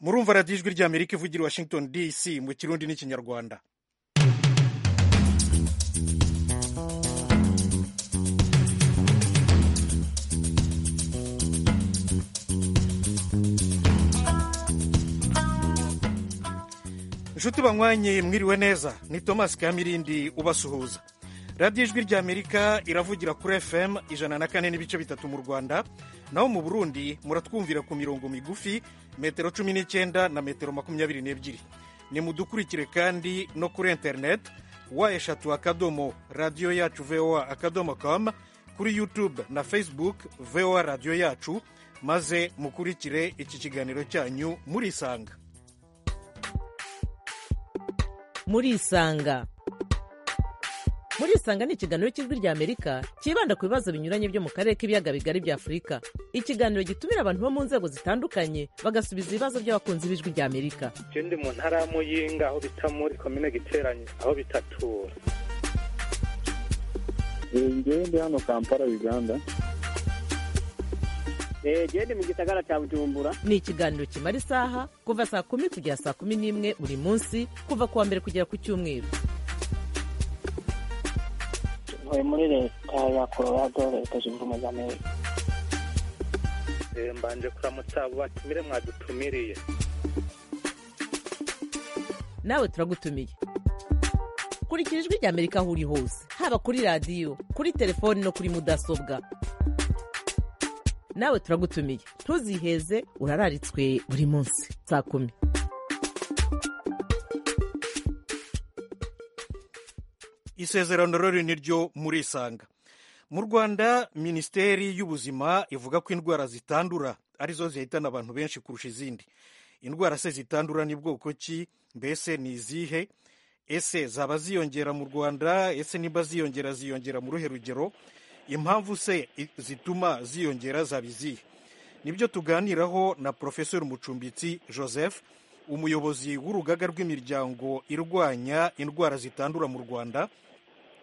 murumva radiyo ijwi ry'amerika ivugira i washington dc mu kirundi n'ikinyarwanda inshuti banywanyi mwiriwe neza ni thomas kamirindi ubasuhuza radiyo ijwi ry'amerika iravugira kuri fm ijana na kane n'ibice bitatu mu rwanda naho mu burundi muratwumvira ku mirongo migufi metero cumi n'icyenda na metero makumyabiri n'ebyiri ni mudukurikire kandi no kuri interineti wa eshatu akadomo radiyo yacu voa akadomo com kuri yutube na facebook voa radiyo yacu maze mukurikire iki kiganiro cyanyu murisanga murisanga murisanga ni ikiganiro cy'ijwi rya amerika cyibanda ku bibazo binyuranye byo mu karere k'ibiyaga bigari bya afurika ikiganiro gitumira abantu bo mu nzego zitandukanye bagasubiza ibibazo by'abakunzi b'ijwi rya amerika je ndi mu ntara y'amuyinga aho bita muri komine giteranyi aho bitatura ngewe ndi hano kampala uganda eee ni mu gisagara cya bujumbura ni ikiganiro kimara isaha kuva saa kumi kugera saa kumi n'imwe buri munsi kuva ku wa mbere kugera ku cyumweru tuvuye muri leta ya colorado leta zunze ubumwe za amerika Eh, mbanje kuramutsa abo batumire mwadutumiriye nawe turagutumiye kurikira ijwi rya amerika aho uri hose haba kuri radiyo kuri telefoni no kuri mudasobwa nawe turagutumiye ntuziheze urararitswe buri munsi saa kumi isezerano rero ni ryo murisanga mu rwanda minisiteri y'ubuzima ivuga ko indwara zitandura arizo zihitana abantu benshi kurusha izindi indwara se zitandura ni bwoko ki mbese ni izihe ese zaba ziyongera mu rwanda ese niba ziyongera ziyongera mu ruhe rugero impamvu se i- zituma ziyongera zaba izihe nibyo tuganiraho na porofesori mucumbitsi joseph umuyobozi w'urugaga rw'imiryango irwanya indwara zitandura mu rwanda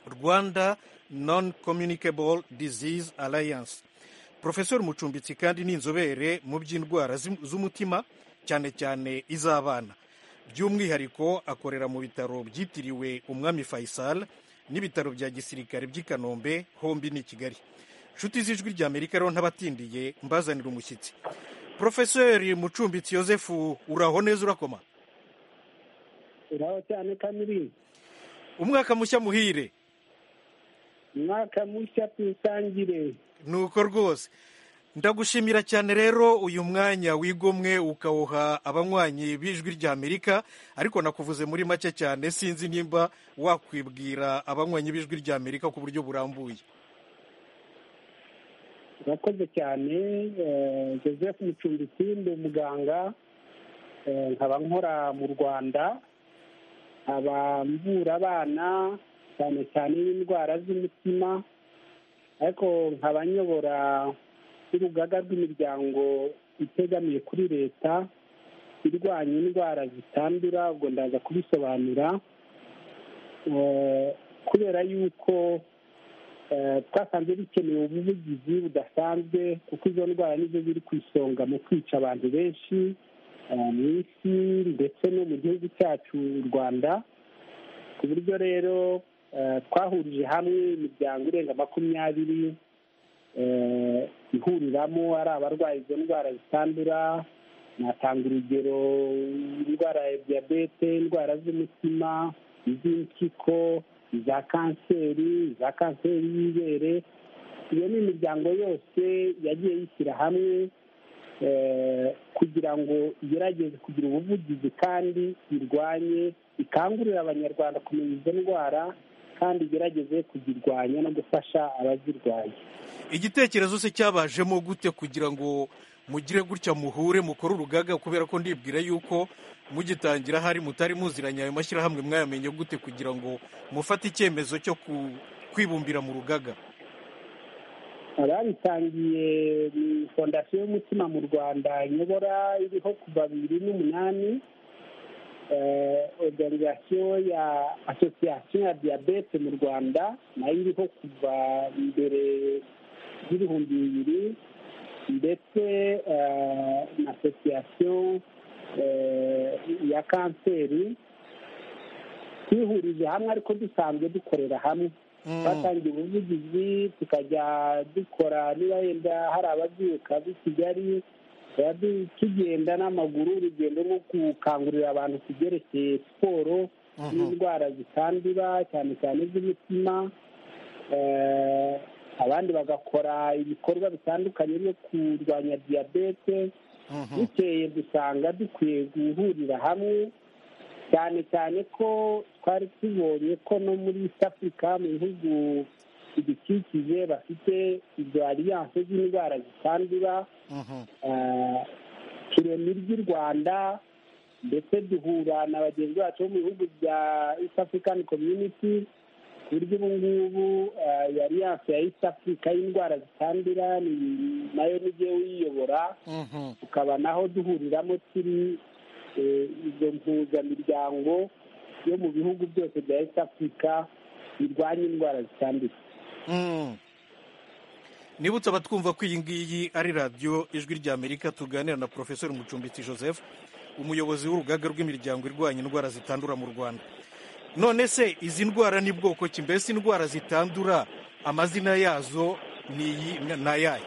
rwanda non communicable disease alliance porofesori mucumbitsi kandi ni inzobere mu by'indwara z'im- z'umutima cyane cyane iz'abana by'umwihariko akorera mu bitaro byitiriwe umwami faisal n'ibitaro bya gisirikare by'i kanombe hombi ni i kigali inshuti z'ijwi ry'amerika rero ntabatindiye mbazanira umushyitsi porofesori mucumbitsi yosefu uraho neza urakoma uraho cyane kamiri umwaka mushya muhire umwaka mushya tuwusangire nuko rwose ndagushimira cyane rero uyu mwanya wigomwe ukawuha abanywanyi b'ijwi ry'amerika ariko nakuvuze muri make cyane sinzi nimba wakwibwira abanywanyi b'ijwi ry'amerika ku buryo burambuye urakoze cyane eh, joseph mucumbitsi ndi umuganga eh, nkaba nkora mu rwanda nkaba mvura abana cyane cyane n'indwara z'umutima ariko nkaba nyobora n'urugaga rw'imiryango itegamiye kuri leta irwanya indwara zitandura ubwo ndaza kubisobanura Eh, kubera yuko eh, twasanze bikenewe ubuvugizi budasanzwe kuko izo ndwara nizo ziri ku isonga mu kwica abantu benshi eh, mu isi ndetse no mu gihugu cyacu u rwanda ku buryo rero eh, twahurije hamwe imiryango irenga makumyabiri eh, ihuriramo ari abarwaye izo ndwara zitandura natanga urugero indwara ya diyabete indwara z'umutima iz'impyiko iza kanseri iza kanseri y'ibere iyo ni imiryango yose yagiye yishyira hamwe eh, kugira ngo igerageze kugira ubuvugizi kandi irwanye ikangurire abanyarwanda kumenya izo ndwara kandi igerageze kuzirwanya no gufasha abazirwaye igitekerezo se cyabajemo gute kugira ngo mugire gutya muhure mukore urugaga kubera ko ndibwira yuko mugitangira hari mutari muziranye ayo mashyirahamwe mwayamenye gute kugira ngo mufate icyemezo cyo ku- kwibumbira mu rugaga ababitangiye ni fondasiyo y'umutima mu rwanda inyobora iriho kuva bibiri n'umunani oruganizasiyo ya asosiyasiyo ya diyabete mu rwanda nayo iriho kuva mbere y'ibihumbi bibiri ndetse eh, na asosiyasiyo eh, ya kanseri twihurije hamwe ariko dusanzwe dukorera hamwe twatangiye ubuvugizi tukajya dukora niba yenda hari ababyuka b'i kigali tukaba du- tugenda n'amaguru urugendo rwo gukangurira abantu ku byerekeye siporo n'indwara zitandura cyane cyane iz'umutima Eh, abandi bagakora ibikorwa bitandukanye byo kurwanya diyabete bukeye dusanga dukwiye guhurira hamwe cyane cyane ko twari tubonye ko no muri east africa mu bihugu bidukikije bafite izo aliyanse z'indwara zitandura eh, turema iry'i rwanda ndetse duhura na bagenzi bacu bo mu bihugu bya east african community ku buryo ubu ngubu eh, iyo aliyanse ya east africa y'indwara zitandura ni- nayo n'igiye uyiyobora tukaba naho duhuriramo turi eh, izo mpuzamiryango yo mu bihugu byose bya east africa birwanya indwara zitandura Mm. nibutse abatwumva ko iyi ngiyi ari radiyo ijwi ry'amerika tuganira na porofesori mucumbitsi joseph umuyobozi w'urugaga rw'imiryango irwanya indwara zitandura mu rwanda none se izi ndwara ni bwoko ki mbese indwara zitandura amazina yazo ni iyi- ni ayahe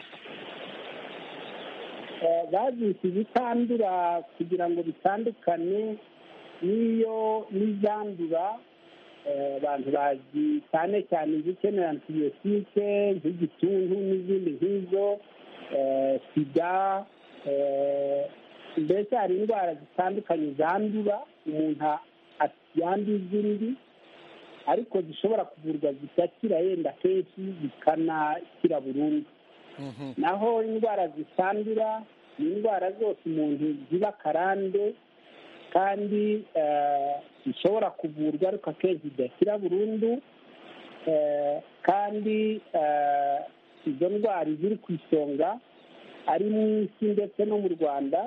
Eh, bazise izitandura kugira ngo bitandukane n'iyo n'izandura eh, abantu bazi cyane cyane izikenera antibiyotike nk'igituntu n'izindi nk'izo eh, sida eh, mbese hari indwara zitandukanye zandura umuntu a- a- yanduye izindi ariko zishobora kuvurwa zigakira yenda kenshi zikanakira burundu naho indwara zitandura ni indwara zose umuntu ziba akarande kandi eh, zishobora kuvurwa ariko akenshi zidakira burundu eh, kandi eh, izo ndwara ziri ku isonga ari mu isi ndetse no mu rwanda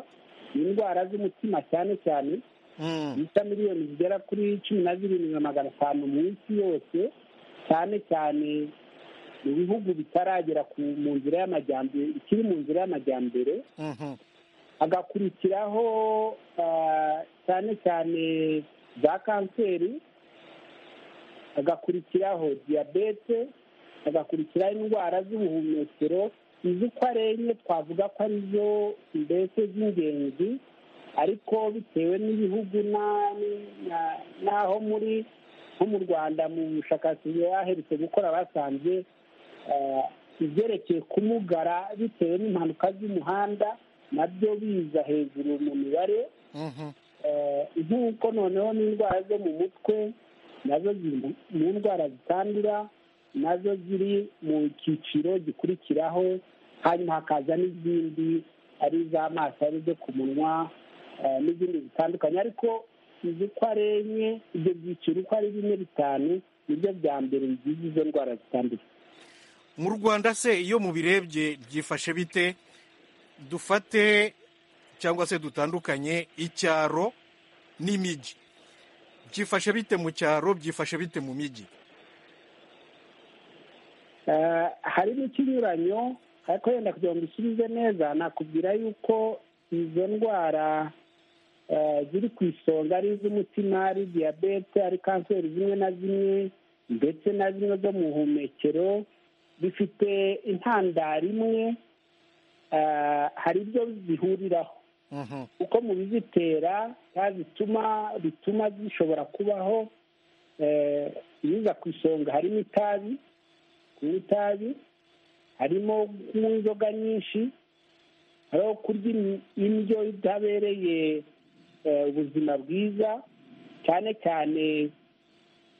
ni indwara z'umutima cyane cyane Mm. zisa miliyoni zigera kuri cumi na zirindwi na magana atanu mu isi yose cyane cyane mu bihugu bitaragera ku mu nzira y'amajyambere ikiri mu nzira y'amajyambere Mhm. hagakurikiraho ah, cyane cyane za kanseri hagakurikiraho diyabete hagakurikiraho indwara z'ubuhumekero izo uko ari enye twavuga ko arizo mbese z'ingenzi ariko bitewe n'ibihugu na- na- n'aho muri nko mu rwanda mu bushakashatsi baherutse gukora basanze eh, ibyerekeye kumugara bitewe n'impanuka z'umuhanda nabyo biza hejuru mu mibare Mhm. Eh, nk'uko noneho n'indwara zo mu mutwe nazo ziri mu- mu ndwara zitandura nazo ziri mu cyiciro gikurikiraho hanyuma hakaza n'izindi ari iz'amaso ari izo ku munwa eh, n'izindi zitandukanye ariko izo uko ari enye ibyo byiciro uko ari bine bitanu nibyo bya mbere bigize izo ndwara zitandura mu rwanda se iyo mubirebye byifashe bite dufate cyangwa se dutandukanye icyaro n'imijyi byifashe bite mu cyaro byifashe bite mu mijyi Eh, harimo ikinyuranyo ariko wenda kugira ngo usubize neza nakubwira yuko izo ndwara eh, ziri ku isonga ari iz'umutima ari diyabete ari kanseri zimwe na zimwe ndetse na zimwe zo mu buhumekero bifite intandaro imwe eh, hari ibyo zihuriraho Mhm. uko mu bizitera cyangwa zituma bituma zishobora kubaho eh, ibiza ku isonga harimo itabi kunywa itabi harimo kunywa inzoga nyinshi hariho kurya in- indyo itabereye eh, ubuzima bwiza cyane cyane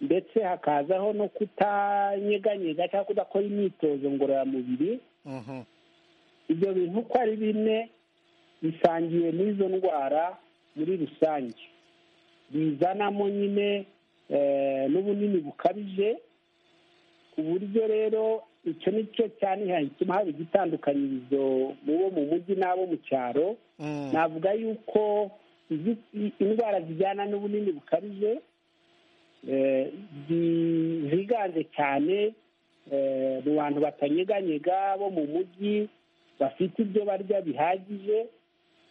ndetse hakazaho no kutanyeganyega cyangwa kudakora imyitozo ngororamubiri Mhm. ibyo bintu uko ari bine bisangiwe n'izo ndwara muri rusange bizanamo nyine eh, n'ubunini bukabije ku buryo rero icyo ni cyo cyane gituma haba igitandukanyirizo mu bo mu mujyi n'abo mu cyaro Mm. navuga yuko izi- i- indwara zijyana n'ubunini bukabije eh, zi- ziganje cyane eh, mu bantu batanyeganyega bo mu mujyi bafite ibyo barya bihagije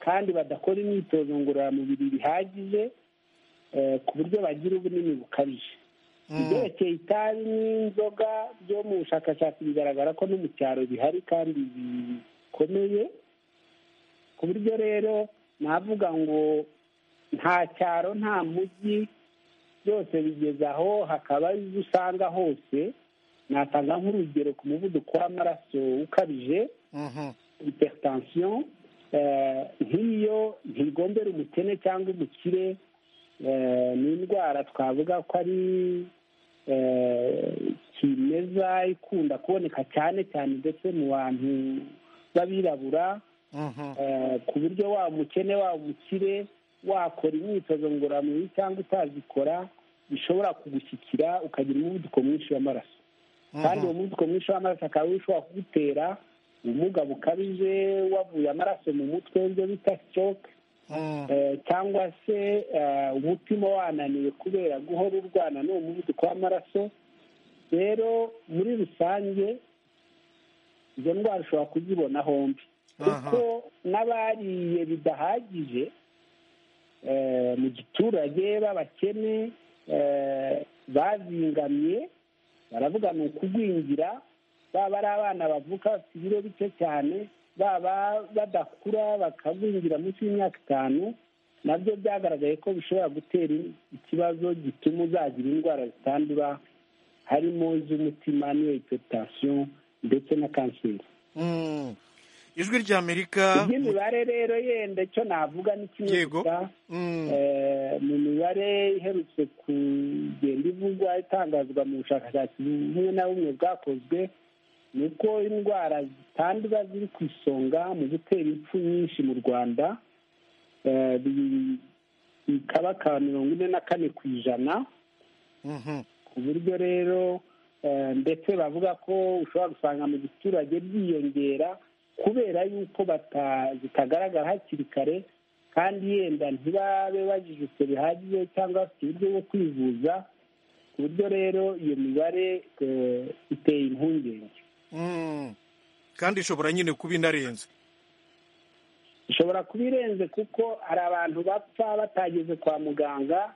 kandi badakora imyitozo ngororamubiri bihagije eh, ku buryo bagira ubunini bukabije ibyerekeye itabi n'inzoga byo mu bushakashatsi bigaragara ko no mu cyaro bihari kandi bikomeye ku buryo rero navuga ngo nta cyaro nta mujyi byose bigeze aho hakaba ibyo usanga hose natanga nk'urugero ku muvuduko w'amaraso ukabije Mhm. hypertension eh, nk'iyo ntigombera umukene cyangwa umukire eh, ni indwara twavuga ko ari eh, kimeza ikunda kuboneka cyane cyane ndetse mu bantu b'abirabura Mhm. eh, ku buryo wa mukene wa umukire wakora imyitozo ngororamubiri cyangwa utazikora bishobora kugushyikira ukagira umuvuduko mwinshi w'amaraso kandi uwo muvuduko mwinshi w'amaraso akaba ushobora kugutera ubumuga bukabije wavuye amaraso mu mutwe ibyo bita stroke Mhm. eh, cyangwa se eh, umutima wananiwe kubera guhora urwana n'uwo muvuduko w'amaraso rero muri rusange izo ndwara ushobora kuzibona hombi kuko n'abariye bidahagije eh, mu giturage b'abakene eh, bazingamye baravuga ni ukugwingira baba ari abana bavuka bafite ibiro bike cyane baba badakura bakagwingira munsi y'imyaka itanu nabyo byagaragaye ko bishobora gutera ikibazo gituma uzagira indwara zitandura harimo iz'umutima n'iyo hypertension ndetse na kanseri Mhm. ijwi ry'amerika iby'imibare rero yenda icyo navuga ni kimwe Yego. gusa Mhm. eh, mu mibare iherutse kugenda ivugwa itangazwa mu bushakashatsi bumwe na bumwe bwakozwe ni uko indwara zitandura ziri ku isonga mu gutera impfu nyinshi mu rwanda eh, bi- bikaba ka mirongo ine na kane ku ijana Mhm. ku buryo rero eh, ndetse bavuga ko ushobora gusanga mu giturage byiyongera kubera yuko bata- zitagaragara hakiri kare kandi yenda ntibabe bajijutse bihagije cyangwa bafite uburyo bwo kwivuza ku buryo rero iyo mibare eh, iteye impungenge Mhm. kandi ishobora nyine kuba inarenze ishobora kuba irenze kuko hari abantu bapfa batageze kwa muganga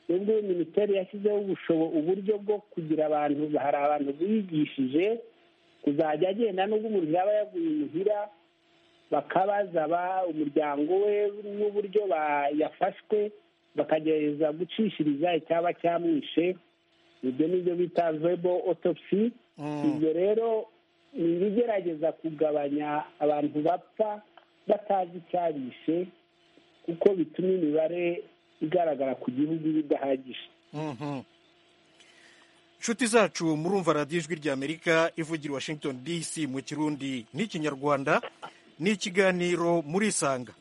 nubwo iyo minisiteri yashyizeho ubushobo- uburyo bwo kugira abantu hari abantu bigishije kuzajya agenda nubwo umuntu yaba yaguye imuhira bakabaza ba- umuryango we n'uburyo ba- yafashwe bakagerageza gucishiriza icyaba cyamwishe ibyo ni byo bita vebo otopsi Mhm. ibyo rero ni ibigerageza kugabanya abantu bapfa batazi icyabishe kuko bituma imibare igaragara ku gihugu iba idahagije Mhm. inshuti zacu murumva radiyo ijwi ry'amerika ivugira i washington dc mu kirundi n'ikinyarwanda ni ikiganiro murisanga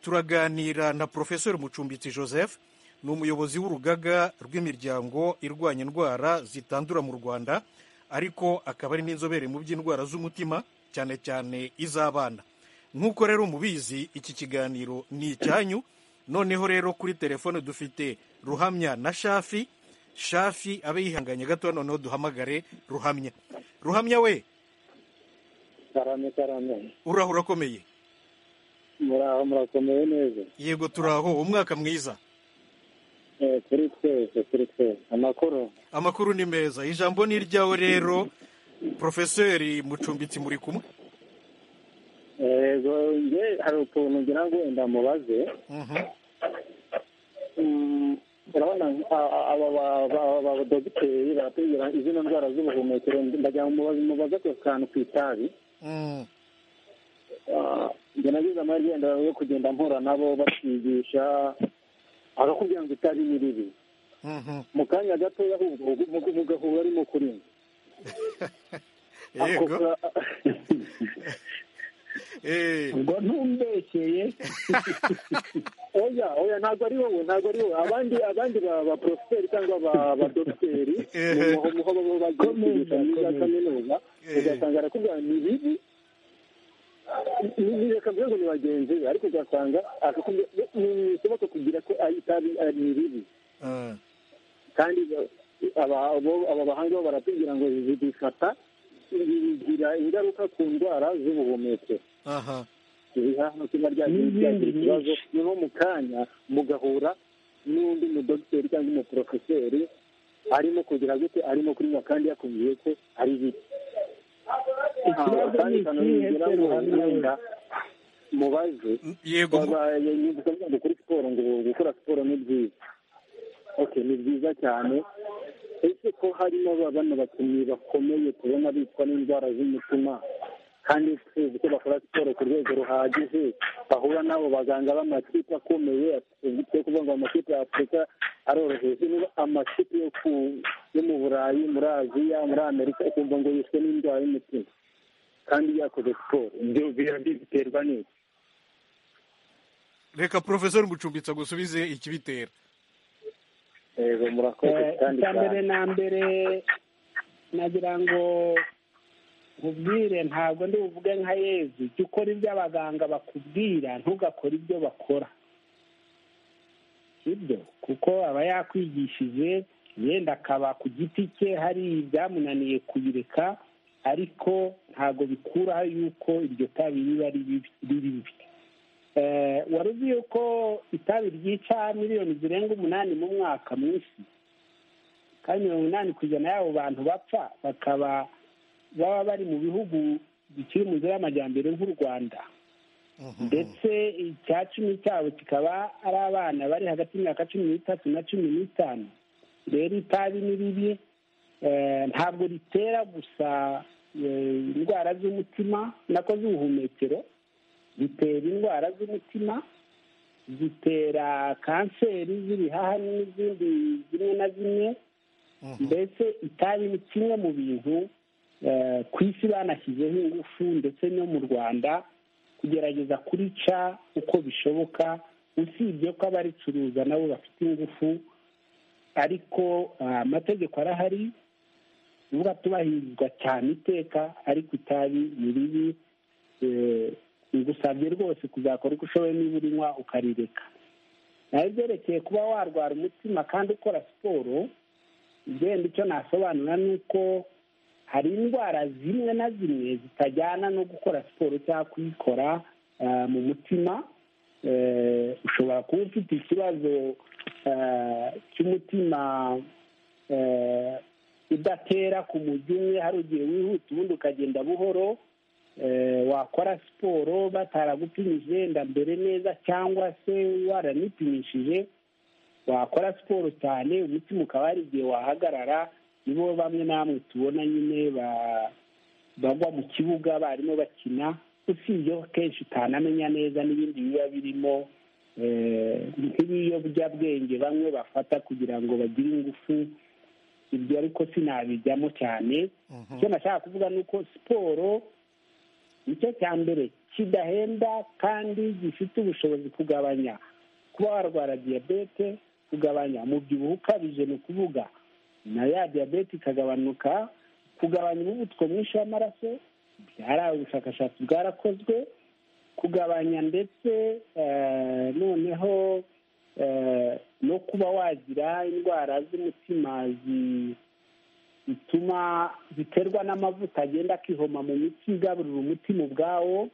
turaganira na porofesori mucumbitsi joseph ni umuyobozi w'urugaga rw'imiryango irwanya indwara zitandura mu rwanda ariko akaba ari n'inzobere mu by'indwara z'umutima cyane cyane iz'abana nk'uko rero mubizi iki kiganiro ni icyanyu noneho rero kuri telefone dufite ruhamya na shafi shafi abe yihanganye gato noneho duhamagare ruhamya ruhamya we karame karame uraho urakomeye muraho murakomeye neza yego turaho umwaka mwiza Eh, kuri twese kuri twese amakuru amakuru ni meza ijambo ni iryawe rero porofeseri mucumbitsi muri kumwe yego nge hari utuntu ngira ngo wenda mubaze Mhm, Mm, urabona a- a- aba ba- ba- ba- badogiteri baratubwira izino ndwara z'ubuhumekero ndagira ngo mubaze mubaze ako kantu ku itabi mhm, Ah, njye nagize amahirwe wenda yo kugenda mpura nabo bakigisha bakakubwira ngo itabi ni ribi mhm. mu kanya gatoya ahubwo ugu- mugahura arimo kurima yego eh, ubwo ntumbeshyeye oya oya ntabwo ari wowe ntabwo ari wowe abandi abandi ba ba poroferi cyangwa ba ba dogiteri Ehe. mu muho baba bagiye kwigisha muri za kaminuza Ehe. ugasanga arakubwira ni bibi ni- ni- reka mvuge ngo ni bagenzi be ariko ugasanga akakubwira ni bishoboka kugira ko ari itabi ari ni bibi ah, kandi ba- aba bo- aba bahanga bo baratubwira ngo bifata bigira ingaruka ku ndwara z'ubuhumekero aha hano kiba ryagize ikibazo niho mu kanya mugahura n'undi mudogiteri cyangwa umuporofeseri arimo kugira gute arimo kurinywa kandi yakubwiye ko ari ibiki ikibazo ni ikihe se ruhamira mubaze yego wabaye nyungukanyangu kuri siporo ngo gukora siporo ni byiza oke ni byiza cyane ese ko harimo ba- bano bakinnyi bakomeye tubona bitwa n'indwara z'umutima kandi tuzi ko bakora siporo ku rwego ruhagije bahura n'abo baganga b'amakipe akomeye yo kuvuga ngo amakipe ya afurika aroroheje niba amakipe yo ku- yo mu burayi muri aziya muri amerika ukumva ngo yishwe n'indwara y'umutima kandi yakoze siporo ibyo biba biterwa n'iki reka porofesori mucumbitsa gusubize ikibitera yego murakoze kandi icya mbere cyane na mbere nagira ngo nkubwire ntabwo ndi buvuge nka yezu jya ukora ibyo abaganga bakubwira ntugakore ibyo bakora sibyo kuko aba yakwigishije yenda akaba ku giti cye hari ibyamunaniye kubireka ariko ntabwo bikuraho yuko iryo tabi riba ribi- ribi ribi Eh, wari uzi yuko itabi ryica miliyoni zirenga umunani mu mwaka mu isi kandi mirongo inani ku ijana y'abo bantu bapfa bakaba baba bari mu bihugu bikiri mu nzira y'amajyambere nk'u rwanda ndetse icya cumi cyabo kikaba ari abana bari hagati y'imyaka cumi n'itatu na cumi n'itanu rero itabi ni ribi eh, ntabwo ritera gusa eh, indwara z'umutima nako z'ubuhumekero zitera indwara z'umutima zitera kanseri z'ibihaha n'izindi zimwe na zimwe mbese itabi ni kimwe mu bintu eh, ku isi banashyizeho ingufu ndetse no mu rwanda kugerageza kurica uko bishoboka usibye ko abaricuruza nabo bafite ingufu ariko ah, amategeko arahari uvuga tubahirizwa cyane iteka ariko itabi ni ribi eh, bigusabye rwose kuzakora uko ushoboye niba urinywa ukarireka naho ibyerekeye kuba warwara umutima kandi ukora siporo igenda icyo nasobanura ni uko hari indwara zimwe na zimwe zitajyana no gukora siporo cyangwa kuyikora eh, mu mutima Eh, ushobora kuba ufite ikibazo eh, cy'umutima eh, udatera ku mujyi umwe hari igihe wihuta ubundi ukagenda buhoro eh, wakora siporo bataragupimije wenda mbere neza cyangwa se waranipimishije wakora siporo cyane umutima ukaba hari igihe wahagarara nibo bamwe namwe tubona nyine ba- bagwa mu kibuga barimo bakina usibye ko kenshi utanamenya neza n'ibindi biba birimo eh, nk'ibiyobyabwenge bamwe bafata kugira ngo bagire ingufu ibyo ariko sinabijyamo cyane icyo nashaka kuvuga ni uko siporo nicyo cya mbere kidahenda kandi gifite ubushobozi kugabanya kuba warwara diyabete kugabanya umubyibuho ukabije ni ukuvuga na ya diyabete ikagabanuka kugabanya umuvuduko mwinshi w'amaraso byari ubushakashatsi bwarakozwe kugabanya ndetse eh, noneho eh, no kuba wagira indwara z'umutima zi- zituma ziterwa n'amavuta agenda akihoma mu mitsi igaburira umutima ubwawo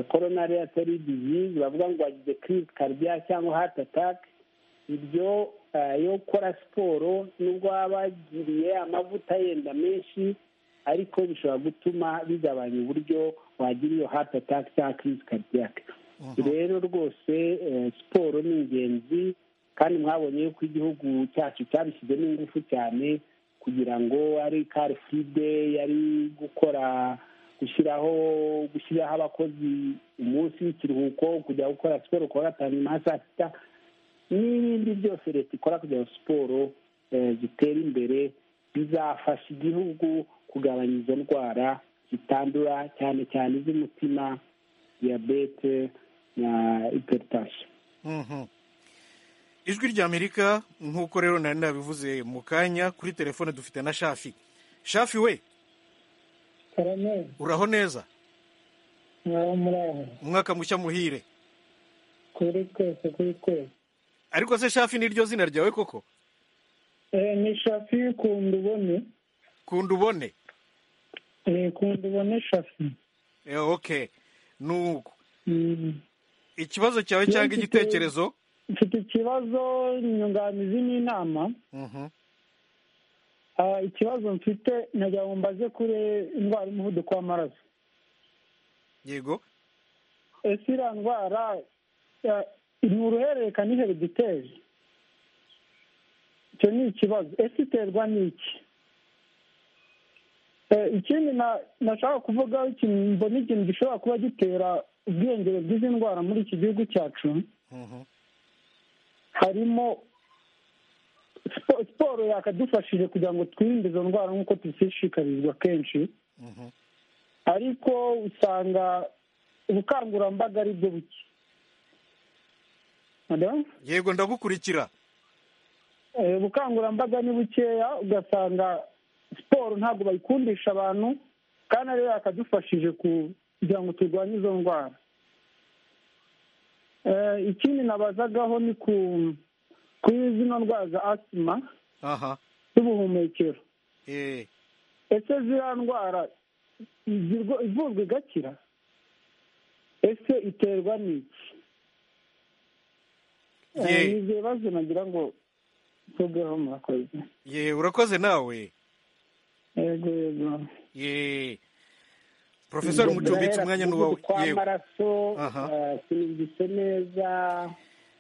koronari atari dizizi bavuga ngo wagize kirisi karidiya cyangwa hati atake ibyo eh, yo gukora siporo nubwo waba wagiriye amavuta yenda menshi ariko bishobora gutuma bigabanya uburyo wagira iyo hati atake cyangwa kirisi karidiyake rero rwose eh, siporo ni ingenzi kandi mwabonye yuko igihugu cyacu cyabishyizemo ingufu cyane kugira ngo ari kari fide yari gukora gushyiraho gushyiraho abakozi umunsi w'ikiruhuko kujya gukora siporo ku wa gatanu nyuma ya saa sita n'ibindi byose leta ikora kugira ngo siporo eh, zitere imbere bizafasha igihugu kugabanya izo ndwara zitandura cyane cyane iz'umutima diyabete na hypertension Mhm. ijwi ry'amerika nk'uko rero nari nabivuze mu kanya kuri telefone dufite na shafi shafi we karameza uraho neza mwaho muri aho umwaka mushya muhire kuri twese kuri twese ariko se shafi niryo zina ryawe koko Eh, ni shafi kunda ubone kunda ubone Eh, kunda ubone shafi Eh, ok nuko ikibazo cyawe Iyo cyangwa mfite- igitekerezo mfite ikibazo nyunganizi n'inama Mhm. Ah, ikibazo mfite nagira ngo mbaze kuri indwara y'umuvuduko w'amaraso yego ese iriya ndwara ah, ni uruhererekane herediteri icyo ni ikibazo ese iterwa n'iki Eh, ikindi na- nashaka kuvugaho ikintu mbona ikintu gishobora kuba gitera ubwiyongere bw'izi ndwara muri iki gihugu cyacu Mhm. harimo spo- siporo yakadufashije kugira ngo twirinde izo ndwara nk'uko tuzishikarizwa kenshi Mhm. ariko usanga ubukangurambaga ari bwo buke Hello? yego ndagukurikira Eh, ubukangurambaga ni bukeya ugasanga siporo ntabwo bayikundisha abantu kandi ariyo yakadufashije ku- kugira ngo turwanye izo ndwara Eh, ikindi nabazagaho ni ku kuri zino ndwara za asima aha z'ubuhumekero eh ese ziriya ndwara izirwa- ivurwa igakira ese iterwa n'iki Eh, Ye- ni ibyo bibazo nagira ngo mvugeho murakoze ye urakoze nawe yego yego ye profesor mucumbitse umwanya n'uwawe yego tw'amaraso Aha. sinumvise neza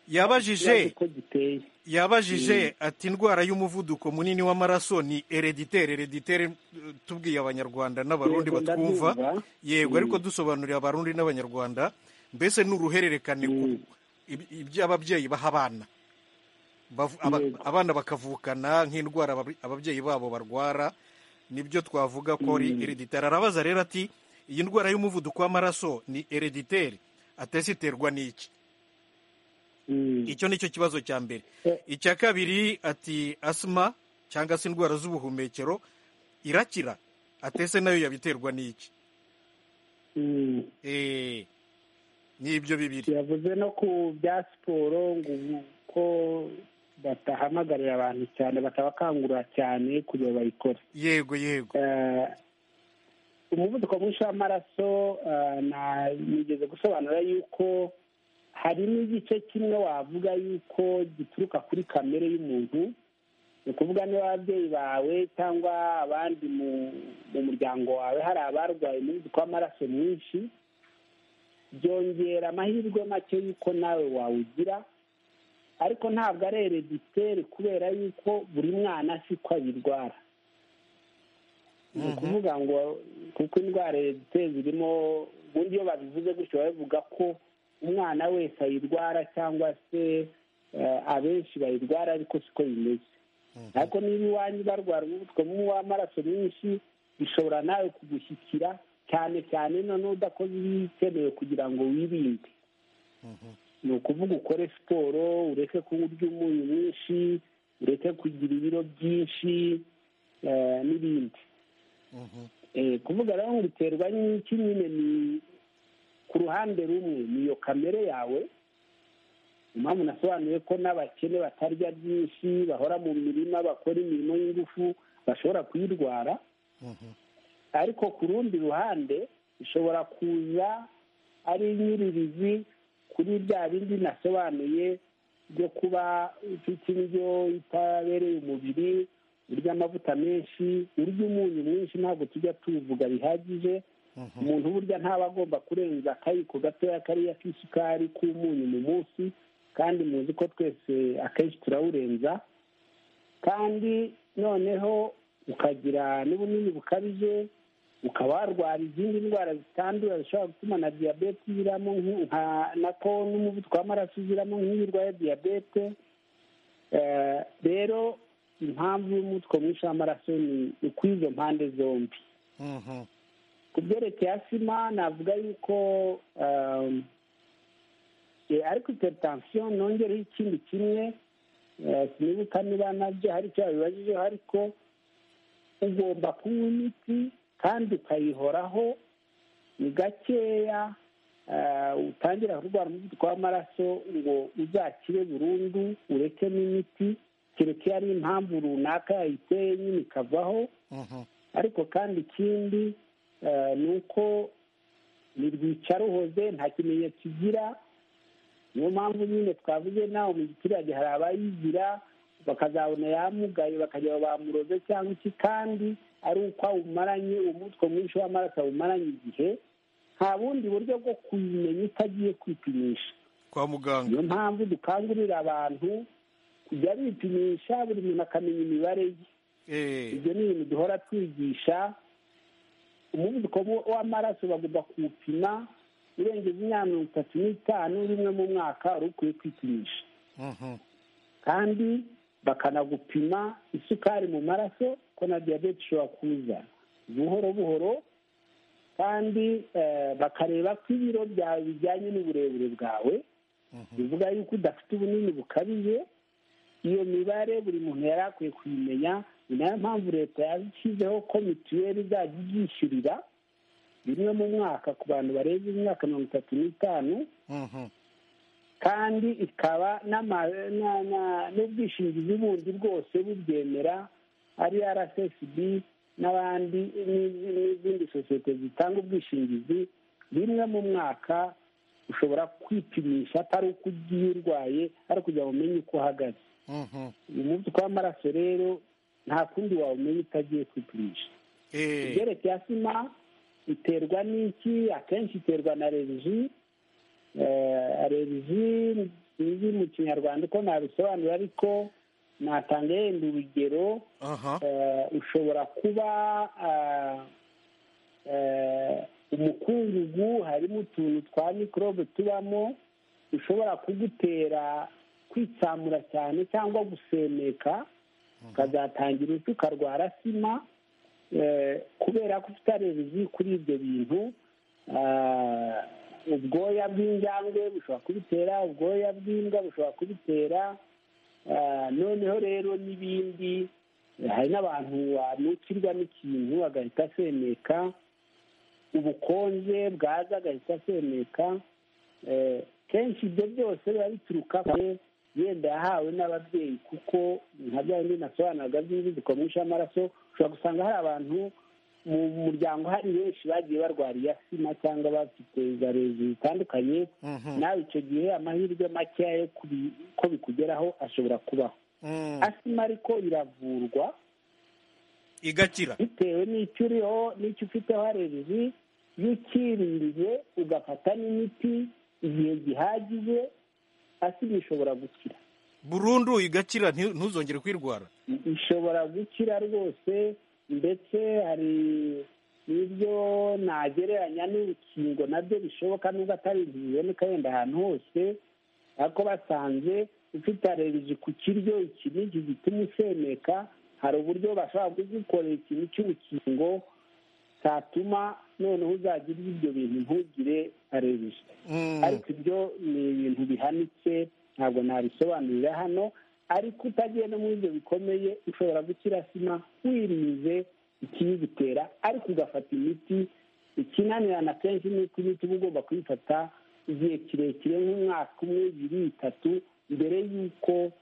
yabajije uko giteye yabajije ati indwara y'umuvuduko munini w'amaraso ni hereditere hereditere tubwiye abanyarwanda n'abarundi Yego, batwumva ndabyumva. yego ariko dusobanurira abarundi n'abanyarwanda mbese ni uruhererekane ku- ib- iby'ababyeyi baha abana Bavu- aba- Yego. abana bakavukana nk'indwara abab- ababyeyi babo barwara nibyo twavuga ko ari hereditere arabaza rero ati iyi ndwara y'umuvuduko w'amaraso ni hereditere atesiterwa n'iki icyo ni cyo kibazo cya mbere Eh. icya kabiri ati asima cyangwa se indwara z'ubuhumekero irakira atese nayo yabiterwa n'iki Mm. Eh, ni ibyo bibiri yavuze no ku bya siporo ngo ubu ko batahamagarira abantu cyane batabakangurira cyane kugira bayikore yego yego Eh, umuvuduko mwinshi w'amaraso eh, na- nigeze gusobanura yuko hari n'igice kimwe wavuga yuko gituruka kuri kamere y'umuntu ni ukuvuga niba ababyeyi bawe cyangwa abandi mu mu muryango wawe hari abarwaye umuvuduko w'amaraso mwinshi byongera amahirwe make y'uko nawe wawugira ariko ntabwo ari hereditere kubera yuko buri mwana siko abirwara ni ukuvuga ngo kuko indwara ziteye zirimo ubundi iyo babivuze gutyo babivuga ko umwana wese ayirwara cyangwa se eh, abenshi bayirwara ariko siko bimeze ariko niba iwanyu barwara umuvuduko mubi w'amaraso mwinshi bishobora nawe kugushyikira cyane cyane noneho udakoze ibikenewe kugira ngo wirinde ni ukuvuga ukore siporo ureke kunywa iby'umunyu mwinshi ureke kugira ibiro byinshi eh, n'ibindi Eh, kuvuga rero ngo biterwa n'iki nyine ni ku ruhande rumwe ni iyo kamere yawe impamvu nasobanuye ko n'abakene batarya byinshi bahora mu mirima bakora imirimo y'ingufu bashobora kuyirwara ariko ku rundi ruhande ishobora kuza ari nyiririzi kuri bya bindi nasobanuye byo kuba ufite indyo itabereye umubiri urya amavuta menshi urya umunyu mwinshi ntabwo tujya tubivuga bihagije umuntu burya ntaba agomba kurenza akayiko gatoya kariya k'isukari k'umunyu mu munsi kandi muzi ko twese akenshi turawurenza kandi noneho ukagira n'ubunini bukabije ukaba warwara izindi ndwara zitandura zishobora gutuma na diyabete iziramo nk- nka- nako n'umuvuduko w'amaraso uziramo nk'iyo urwaye diyabete Eh, rero impamvu y'umuvuduko mwinshi w'amaraso ni ni kuri izo mpande zombi Mhm. ku byerekeye asima navuga yuko um, eh, ariko iterutansiyo nongereho ikindi kimwe eh, sinibuka niba nabyo hari icyo babibajijeho ariko ugomba kunywa imiti kandi ukayihoraho ni gakeya eh, utangira kurwara umuvuduko w'amaraso ngo uzakire burundu ureke n'imiti kereka iyo ari impamvu runaka yayiteye nyine ikavaho Mhm. ariko kandi ikindi eh, ni uko ni rwicaruhoze nta kimenyetso igira niyo mpamvu nyine twavuze nawe mu giturage hari abayigira bakazabona yamugaye bakajya bamuroze cyangwa iki kandi ari uko awumaranye umutwe mwinshi w'amaraso awumaranye igihe nta bundi buryo bwo kuyimenya utagiye kwipimisha kwa muganga niyo mpamvu dukangurira abantu kujya bipimisha buri muntu akamenya imibare ye Eh, ibyo ni ibintu duhora twigisha umuvuduko w- w'amaraso bagomba kuwupima urengeje imyaka mirongo itatu n'itanu rimwe mu mwaka wari ukwiye kwipimisha mhm. kandi bakanagupima isukari mu maraso ko na diyabete ishobora kuza buhoro buhoro kandi eh, bakareba ko ibiro byawe bijyanye n'uburebure bwawe bivuga yuko udafite ubunini bukabije iyo mibare buri muntu yari akwiye kuyimenya ni nayo mpamvu leta yashyizeho ko mituweli izajya ibyishyurira rimwe mu mwaka ku bantu barenze imyaka mirongo itatu n'itanu Mhm. kandi ikaba n'ama- na- na- n'ubwishingizi bundi bwose bubyemera ari rssb n'abandi n'izi- n'izindi sosiyete zitanga ubwishingizi rimwe mu mwaka ushobora kwipimisha atari uko ugiye urwaye ari kugira ngo umenye uko uhagaze Mhm. umuvuduko w'amaraso rero nta kundi wawumenya utagiye kwipimisha Eh, ibyerekeye asima iterwa n'iki akenshi iterwa na revizi revizi izi mu kinyarwanda uko nabisobanura ariko natanga yenda urugero aha. eh, ushobora kuba ah, eh, umukungugu harimo utuntu twa mikorobe tubamo ushobora kugutera kwitsamura cyane cyangwa gusemeka ukazatangira urupfu ukarwara sima eh, kubera ko ufite arevizi kuri ibyo bintu ah, ubwoya bw'injangwe bushobora kubitera ubwoya bw'imbwa bushobora kubitera Ah, noneho rero n'ibindi hari n'abantu banukirwa n'ikintu agahita asemeka ubukonje bwaza agahita asemeka Eh, kenshi ibyo byose biba bituruka kure yenda yahawe n'ababyeyi kuko nka bya bindi nasobanuraga by'imivuduko mwinshi w'amaraso ushobora gusanga hari abantu mu muryango hari benshi bagiye barwara iya sima cyangwa bafite za rezo zitandukanye Mhm. nawe icyo gihe amahirwe makeya yo kubi- ko bikugeraho ashobora kubaho Mm. asima ariko iravurwa igakira bitewe n'icyo uriho n'icyo ufiteho aleregi iyo ukirinze ugafata n'imiti igihe gihagije asima ishobora gukira burundu igakira nti- ntuzongere kwirwara ishobora gukira rwose ndetse hari n'ibyo nagereranya n'urukingo nabyo bishoboka nubwo atari inkingo iboneka yenda ahantu hose ariko basanze ufite aleregi ku kiryo iki n'iki gituma usemeka hari uburyo bashobora kugukorera ikintu cy'urukingo cyatuma noneho uzajya urya ibyo bintu ntugire aleregi Mm. ariko ibyo ni ibintu bihanitse ntabwo nabisobanurira hano ariko utagiye no muri ibyo bikomeye ushobora gukira sima wirinze ikiyigutera ariko ugafata imiti ikinanirana kenshi ni uko imiti uba ugomba kuyifata igihe kirekire nk'umwaka umwe ibiri itatu mbere y'uko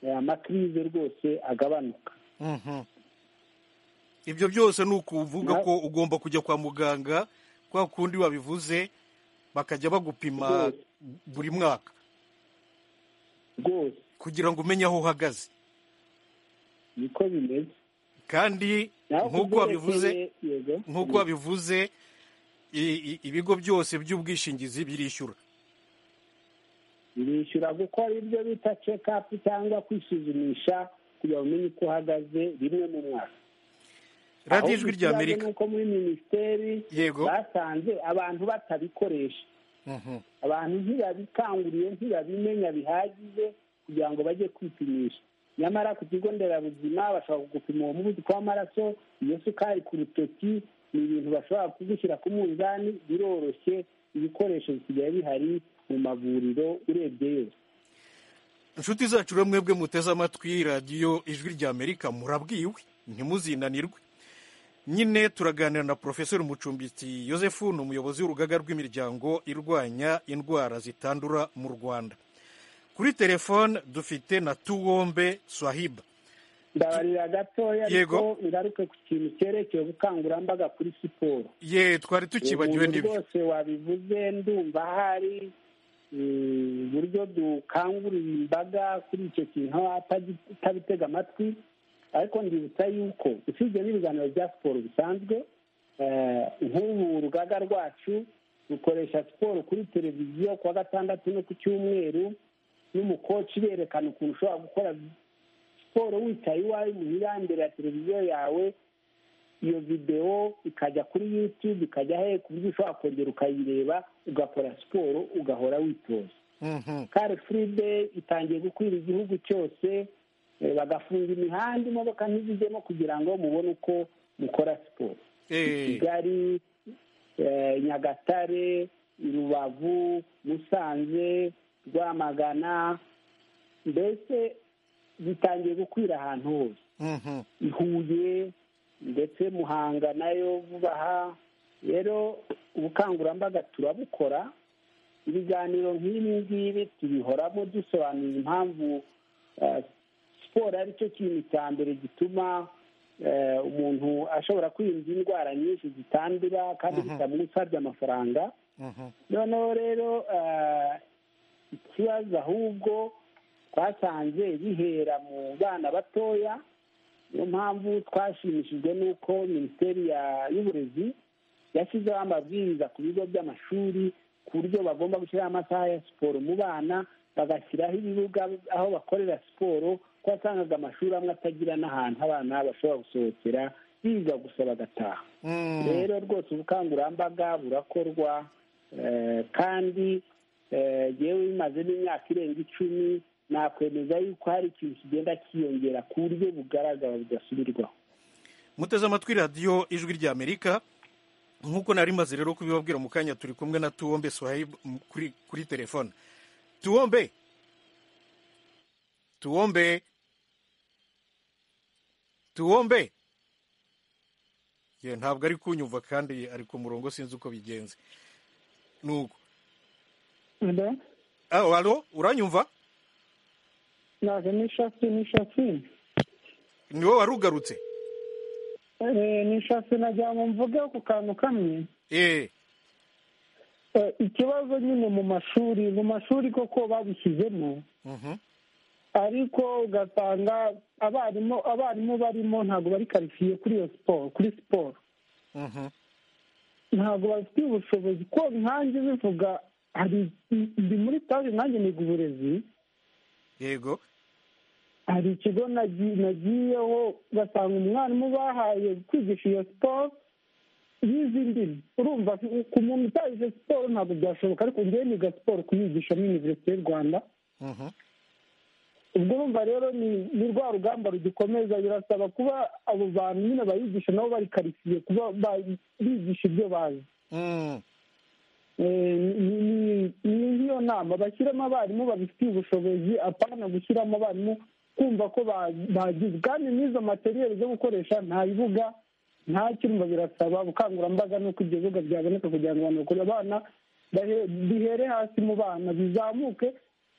eh, amakirize rwose agabanuka Mhm. ibyo byose ni ukuvuga Na- ko ugomba kujya kwa muganga kwa kundi wabivuze bakajya bagupima Rwose. buri mwaka rwose kugira ngo umenye aho uhagaze niko bimeze kandi Naho nk'uko wabivuze kubyerekeye- yego. nk'uko wabivuze i- i- ibigo byose by'ubwishingizi birishyura bishyura gukora ibyo bita cekapu cyangwa kwisuzumisha kugira ngo umenye uko uhagaze rimwe mu mwaka radiyo Aho ijwi rya bituranye amerika nuko muri minisiteri Yego. basanze abantu batabikoresha Mhm. abantu ntibabikanguriye ntibabimenya bihagije kugira ngo bajye kwipimisha nyamara ku kigo nderabuzima bashobora kugupima uwo muvuduko w'amaraso iyo sukari ku rutoki ni ibintu bashobora kugushyira ku munzani biroroshye ibikoresho bisigaye bihari mu mavuriro urebye yose inshuti zacu rero mwebwe muteze amatwi radiyo ijwi rya amerika murabwiwe ntimuzinanirwe nyine turaganira na porofesori mucumbitsi Yozefu ni umuyobozi w'urugaga rw'imiryango irwanya indwara zitandura mu rwanda kuri telefone dufite na tuwombe swahiba ndabarira gatoya Yego. ariko ngaruke ku kintu cyerekeye ubukangurambaga kuri siporo ye twari tukibagiwe Ubu n'ibyo rwose wabivuze ndumva hari mm, uburyo dukangurira imbaga kuri icyo kintu atagi- atabitega amatwi ariko ndibutsa yuko usibye n'ibiganiro bya siporo bisanzwe eh, nk'ubu urugaga rwacu rukoresha siporo kuri televiziyo ku wa gatandatu no ku cyumweru n'umukoci berekana ukuntu ushobora gukora siporo wicaye iwawe muhira imbere ya televiziyo yawe iyo videwo ikajya kuri yutube ikajya he ku buryo ushobora kongera ukayireba ugakora siporo ugahora witoza Mhm. kare furide itangiye gukwira igihugu cyose eh, bagafunga imihanda imodoka ntizijyemo kugira ngo mubone uko mukora siporo Eh, kigali eh, nyagatare rubavu musanze rwamagana mbese bitangiye gukwira ahantu hose mhm. i Huye ndetse Muhanga nayo vuba aha rero ubukangurambaga turabukora ibiganiro nk'ibi ngibi tubihoramo dusobanura impamvu eh, siporo ari cyo kintu cya mbere gituma eh, umuntu ashobora kwirinda indwara nyinshi zitandura kandi bitamusabye amafaranga Mhm. noneho rero eh, ikibazo ahubwo twasanze bihera mu bana batoya niyo mpamvu twashimishijwe n'uko minisiteri ya- y'uburezi yashyizeho amabwiriza ku bigo by'amashuri ku buryo bagomba gushyiraho amasaha ya siporo mu bana bagashyiraho ibibuga aho bakorera siporo ko wasangaga amashuri amwe atagira n'ahantu abana bashobora gusohokera biga gusa bagataha Mm. rero rwose ubukangurambaga burakorwa eh, kandi eh, yewe bimaze n'imyaka irenga icumi nakwemeza yuko hari ikintu kigenda cyiyongera ku buryo bugaragara budasubirwaho muteze amatwi radiyo ijwi ry'amerika nk'uko nari maze rero kubibabwira mu kanya turi kumwe na tuwombe swahili m- kuri, kuri telefone tuwombe tuwombe tuwombe ye ntabwo ari kunyumva kandi ari ku murongo sinzi uko bigenze nuko Ah, alo uranyumva ntabwo nishatse nishatse ni wowe warugarutse nishatse nagira ngo mvuge ku kantu kamwe eh Eh, ikibazo nyine mu mashuri mu mashuri koko babishyizemo mhm ariko ugasanga abarimu abarimu barimo ntabwo bari karifiye kuri iyo siporo kuri siporo mhm ntabwo bafite ubushobozi ko nkanjye bivuga hari ndi muri taje nanjye niga uburezi yego hari ikigo nagi- nagiyeho ugasanga umwarimu bahaye kwigisha iyo siporo yize indimi urumva ku muntu utayize siporo ntabwo byashoboka ariko ngewe niga siporo kuyigisha muri iniverisite y'u rwanda mhm ubwo urumva rero ni ni rwa rugamba rugikomeza birasaba kuba abo bantu nyine bayigisha nabo bari karitsiye kuba ba- bigisha ibyo bazi mm. Eh, ni- ni ni nk'iyo nama bashyiramo abarimu babifitiye ubushobozi apana gushyiramo abarimu kumva ko ba- bagize kandi n'izo materiyeri zo gukoresha nta bibuga nta cyumba birasaba ubukangurambaga nuko ibyo bibuga byaboneka kugira ngo abantu bakure abana bahe- bihere hasi mu bana bizamuke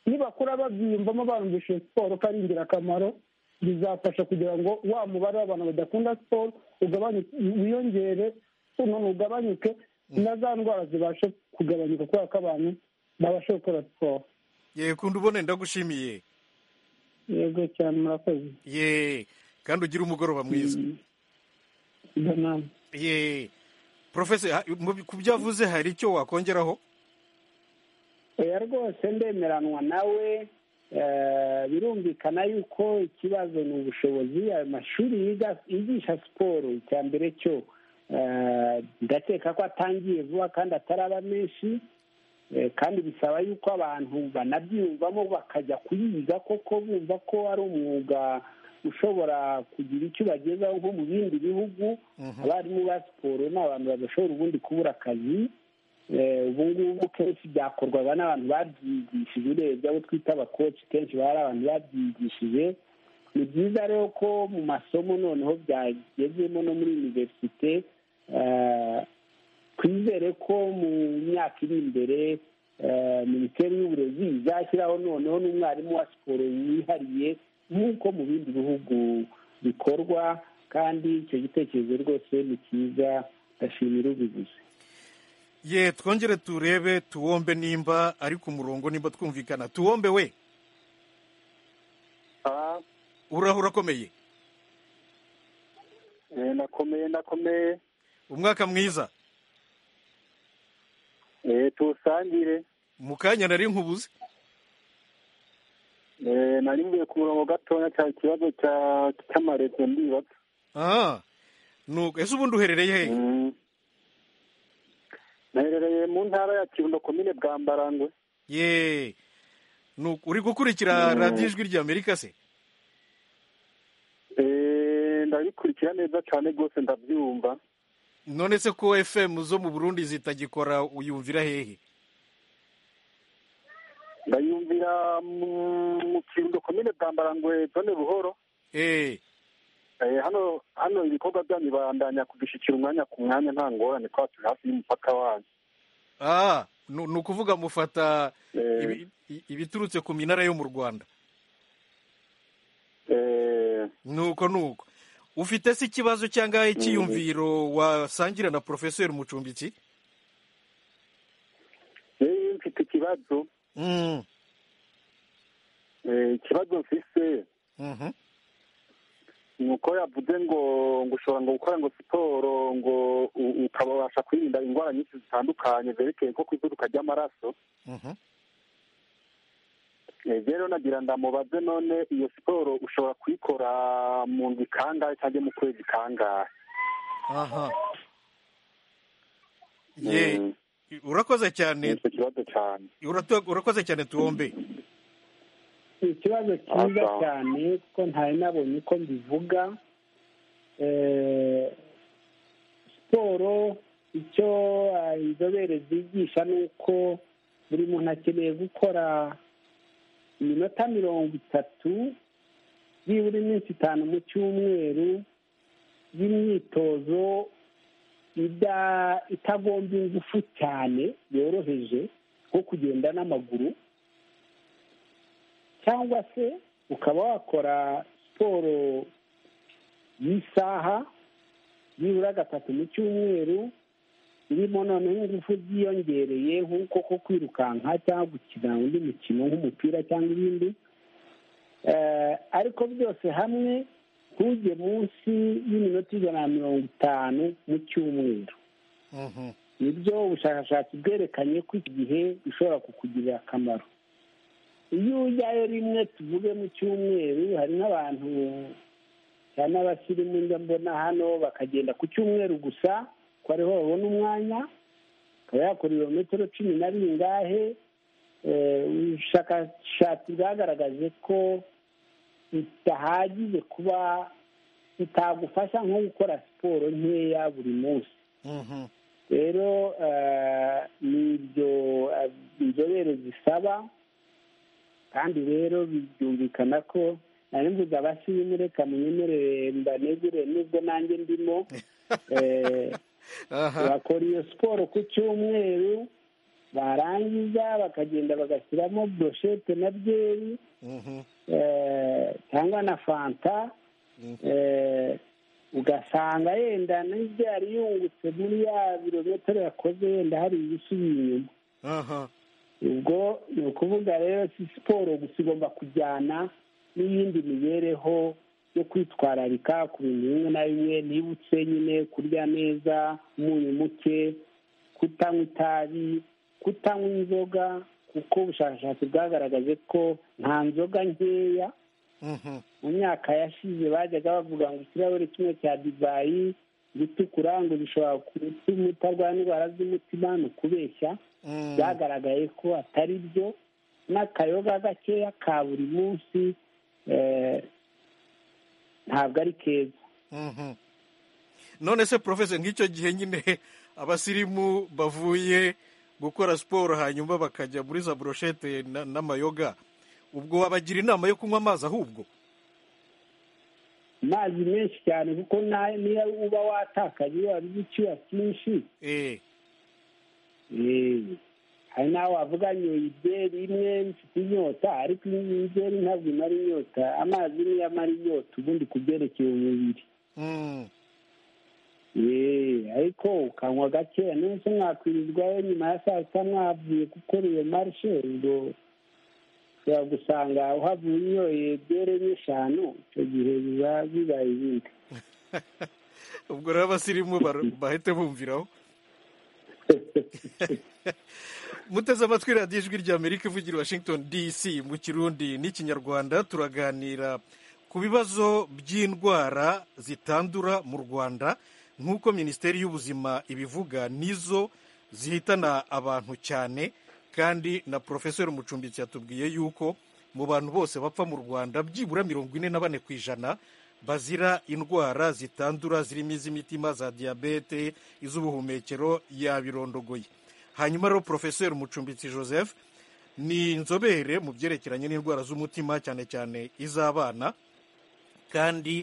nibakura babyiyumvamo barumvisha iyo siporo ko ari ingirakamaro bizafasha kugira ngo wa mubare w'abantu badakunda siporo ugabanyuke wiyongere none ugabanyuke na za ndwara zibashe kugabanyuka kubera ko abantu babasha gukora siporo ye kundi ubone ndagushimiye yego cyane murakoze ye kandi ugire umugoroba mwiza ibyo nama ye profesa ha- mu- ku byo avuze hari icyo wakongeraho oya rwose ndemeranwa nawe eh, birumvikana yuko ikibazo ni ubushobozi ayo mashuri yiga- yigisha siporo icya mbere cyo eh, ndakeka ko atangiye vuba kandi ataraba menshi Eh, kandi bisaba yuko abantu banabyiyumvamo bakajya kuyiga koko bumva ko ari umwuga ushobora kugira icyo ubagezaho nko mu bindi bihugu abarimu ba siporo ni abantu badashobora ubundi kubura akazi Eh, ubu ngubu kenshi byakorwaga n'abantu babyigishije urebye abo twita abakoci kenshi bari abantu babyigishije ni byiza rero ko mu masomo noneho byagezemo no muri iniverisite eh, twizere ko mu myaka iri imbere eh, minisiteri y'uburezi izashyiraho noneho n'umwarimu wa siporo wihariye nk'uko mu bindi bihugu bikorwa kandi icyo gitekerezo rwose ni cyiza ndashimira ubivuze ye twongere turebe tuwombe nimba ari ku murongo nimba twumvikana tuwombe we uraho urakomeye nakomeye nakomeye umwaka mwiza eee tuwusangire mu kanya nari nkubuze eee nari mvuye ku murongo gatoya cya kibazo cya cy'amarezo ndibaza aha nuko ese ubundi uherereye hehe Mm. naherereye mu ntara ya kirundo komine bwa mbarangwe ye nuko uri gukurikira radiyo ijwi rya amerika se eee ndabikurikira neza cyane rwose ndabyumva none se ko fm zo mu burundi zitagikora uyumvira hehe ndayumvira mu mu kirundo komine bwa mbarangwe zone buhoro eee Eh, hano hano ibikorwa byanyu bandanya kudushyikira umwanya ku mwanya nta ngorane kuba turi hafi y'umupaka wanyu aha ni ukuvuga mufata Eh. ibi- i- ibiturutse ku minara yo mu rwanda Eh, nuko nuko ufite se ikibazo cyangwa icyiyumviro wasangira na porofeseri mucumbiki yewe mfite ikibazo Mm, Eh, ikibazo mfise mhm. ni uko yavuze ngo ngo ushobora ngo gukora ngo siporo ngo u- ukaba wabasha kwirinda indwara nyinshi zitandukanye zerekeye nko kwiduruka ry'amaraso Mhm. Eh, rero nagira ndamubaze none iyo siporo ushobora kuyikora mu ndwi kangahe cyangwa mu kwezi kangahe aha ye Mm. urakoze cyane nicyo kibazo cyane urato- urakoze cyane tuwombe ni ikibazo cyiza Asa. cyane kuko ntari nabonye uko mbivuga Eh, siporo icyo ah, inzobere zigisha ni uko buri muntu akeneye gukora iminota mirongo itatu byibura iminsi itanu mu cyumweru y'imyitozo ida- itagomba ingufu cyane yoroheje nko kugenda n'amaguru cyangwa se ukaba wakora siporo y'isaha nibura gatatu mu cyumweru irimo noneho ingufu ziyongereye nk'uko ko kwirukanka cyangwa gukina undi mukino nk'umupira cyangwa ibindi Eh, ariko byose hamwe ntujye munsi y'iminota ijana na mirongo itanu mu cyumweru Mhm. nibyo ubushakashatsi bwerekanye ko iki gihe bishobora kukugirira akamaro iyo ujyayo rimwe tuvuge mu cyumweru hari n'abantu cyane abasirimu njya mbona hano bakagenda ku cyumweru gusa ko ariho babona umwanya akaba yakora ibirometero cumi na bingahe Eh, ubushakashatsi bwagaragaje ko bidahagije kuba bitagufasha nko gukora siporo nkeya buri munsi Mhm. rero eh, ni ibyo eh, inzobere zisaba kandi rero byumvikana ko nari mvuze abasirimu reka munyemerere mbanegure nubwo nanjye ndimo eh, aha bakora iyo siporo ku cyumweru barangiza bakagenda bagashyiramo broshete na byeri Mhm. eh, cyangwa na fanta eh, ugasanga yenda n'ibyo yari yungutse muri ya birometero yakoze yenda hari ibisubiye inyuma aha ubwo ni ukuvuga rero si siporo gusa igomba kujyana n'iyindi mibereho yo kwitwararika ku bintu bimwe na bimwe nibutse nyine kurya neza umunyu muke kutanywa itabi kutanywa inzoga kuko ubushakashatsi bwagaragaje ko nta nzoga nkeya Mhm. mu myaka yashize bajyaga bavuga ngo ikirahure kimwe cya divayi gitukura ngo bishobora gutuma utarwara indwara z'umutima ni ukubeshya Mm. byagaragaye ko atari byo n'akayoga gakeya ka buri munsi eh, ntabwo ari keza Mhm. none se porofeseri nk'icyo gihe nyine abasirimu bavuye gukora siporo hanyuma bakajya muri za buroshete na- n'amayoga ubwo wabagira inama yo kunywa amazi ahubwo amazi menshi cyane kuko na- niyo uba watakaje iyo wabize icyuya cyinshi eee eh, hari n'aho wavuga nyoye ibyeri imwe mfite inyota ariko ibyeri ntabwo imara inyota amazi niyo amara inyota ubundi ku byerekeye umubiri Mm. Yee, ariko ukanywa gakeya n'ubusa mwakwirirwayo nyuma ya saa sita mwavuye gukora iyo marishe ubwo ushobora gusanga uhavuye unyoye byere n'eshanu icyo gihe biba bibaye ibindi ubwo rero abasirimu bar- bahite bumviraho muteze amatwi radiyo ijwi ry'amerika ivugira i washington dc mu kirundi n'ikinyarwanda turaganira ku bibazo by'indwara zitandura mu rwanda nk'uko minisiteri y'ubuzima ibivuga nizo zihitana abantu cyane kandi na porofesori mucumbitsi yatubwiye yuko mu bantu bose bapfa mu rwanda byibura mirongo ine na bane ku ijana bazira indwara zitandura zirimo iz'imitima za diyabete iz'ubuhumekero yabirondogoye hanyuma rero porofeseri mucumbitsi joseph ni inzobere mu byerekeranye n'indwara z'umutima cyane cyane iz'abana kandi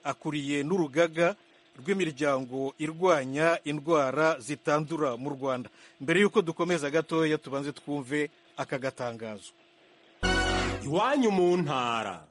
akuriye n'urugaga rw'imiryango irwanya indwara zitandura mu rwanda mbere y'uko dukomeza gatoya tubanze twumve aka gatangazo iwanyu mu ntara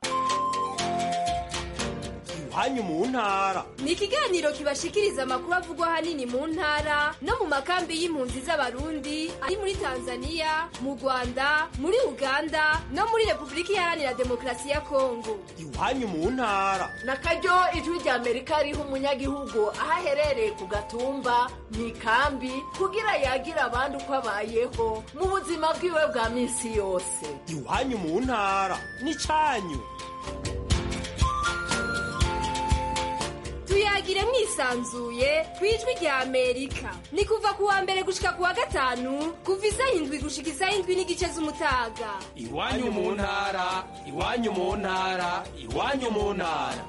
iwanyu mu ntara ni ikiganiro kibashikiriza amakuru avugwa ahanini mu ntara no mu makambi y'impunzi z'abarundi ari muri tanzania mu rwanda muri uganda no muri repubulika iharanira demokarasi ya kongo iwanyu mu ntara nakaryo ijwi rya amerika riha umunyagihugu aho aherereye ku gatumba mu ikambi kugira yagire abandi uko abayeho mu buzima bwiwe bwa minsi yose iwanyu mu ntara ni cyanyu tuyagire mwisanzuye ku ijwi rya amerika ni kuva ku wa mbere gushika ku wa gatanu kuva isaha indwi gushika isaha indwi n'igice z'umutaga iwanyu mu ntara iwanyu mu ntara iwanyu mu ntara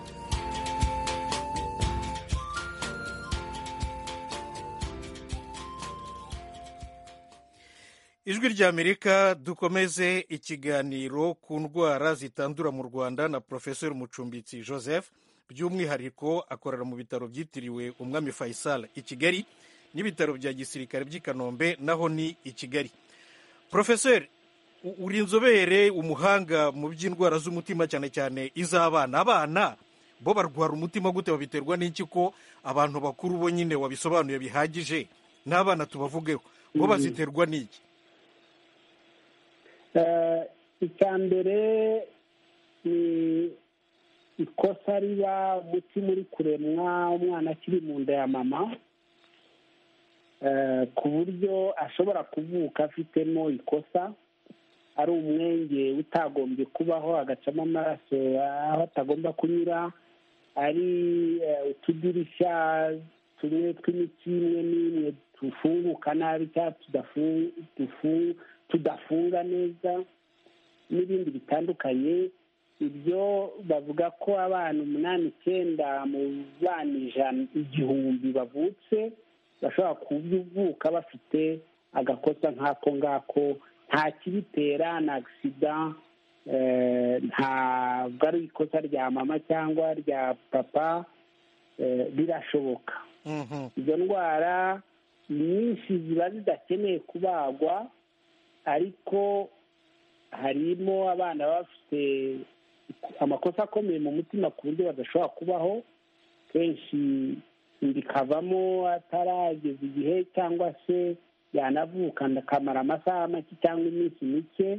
ijwi ry'amerika dukomeze ikiganiro ku ndwara zitandura mu rwanda na porofesori mucumbitsi joseph by'umwihariko akorera mu bitaro byitiriwe umwami faisal i kigali n'ibitaro bya gisirikare by'i kanombe naho ni i kigali porofesori u- uri inzobere umuhanga mu by'indwara z'umutima cyane cyane iz'abana abana bo barwara umutima gute babiterwa n'iki ko abantu bakuru bo nyine wabisobanuye bihagije n'abana tubavugeho bo Mhm. baziterwa n'iki Eh, icya mbere ni ikosa riba umutima uri kuremwa umwana akiri mu nda ya mama eh, ku buryo ashobora kuvuka afitemo ikosa ari umwenge utagombye kubaho agacamo amaraso aho atagomba kunyura ari eh, utudirishya tumwe tw'imiti imwe n'imwe tufunguka nabi cyangwa tudafu- tufu- tudafunga neza n'ibindi bitandukanye ibyo bavuga ko abana umunani icyenda mu bana ijana igihumbi bavutse bashobora kuvuka bafite agakosa nk'ako ngako nta kibitera ni agisida eh, ntabwo ari ikosa rya mama cyangwa rya papa eh, birashoboka Mhm. izo ndwara nyinshi ziba zidakeneye kubagwa ariko harimo abana baba bafite amakosa akomeye mu mutima ku buryo badashobora kubaho kenshi bikavamo atarageza igihe cyangwa se yanavuka akamara amasaha make cyangwa iminsi mike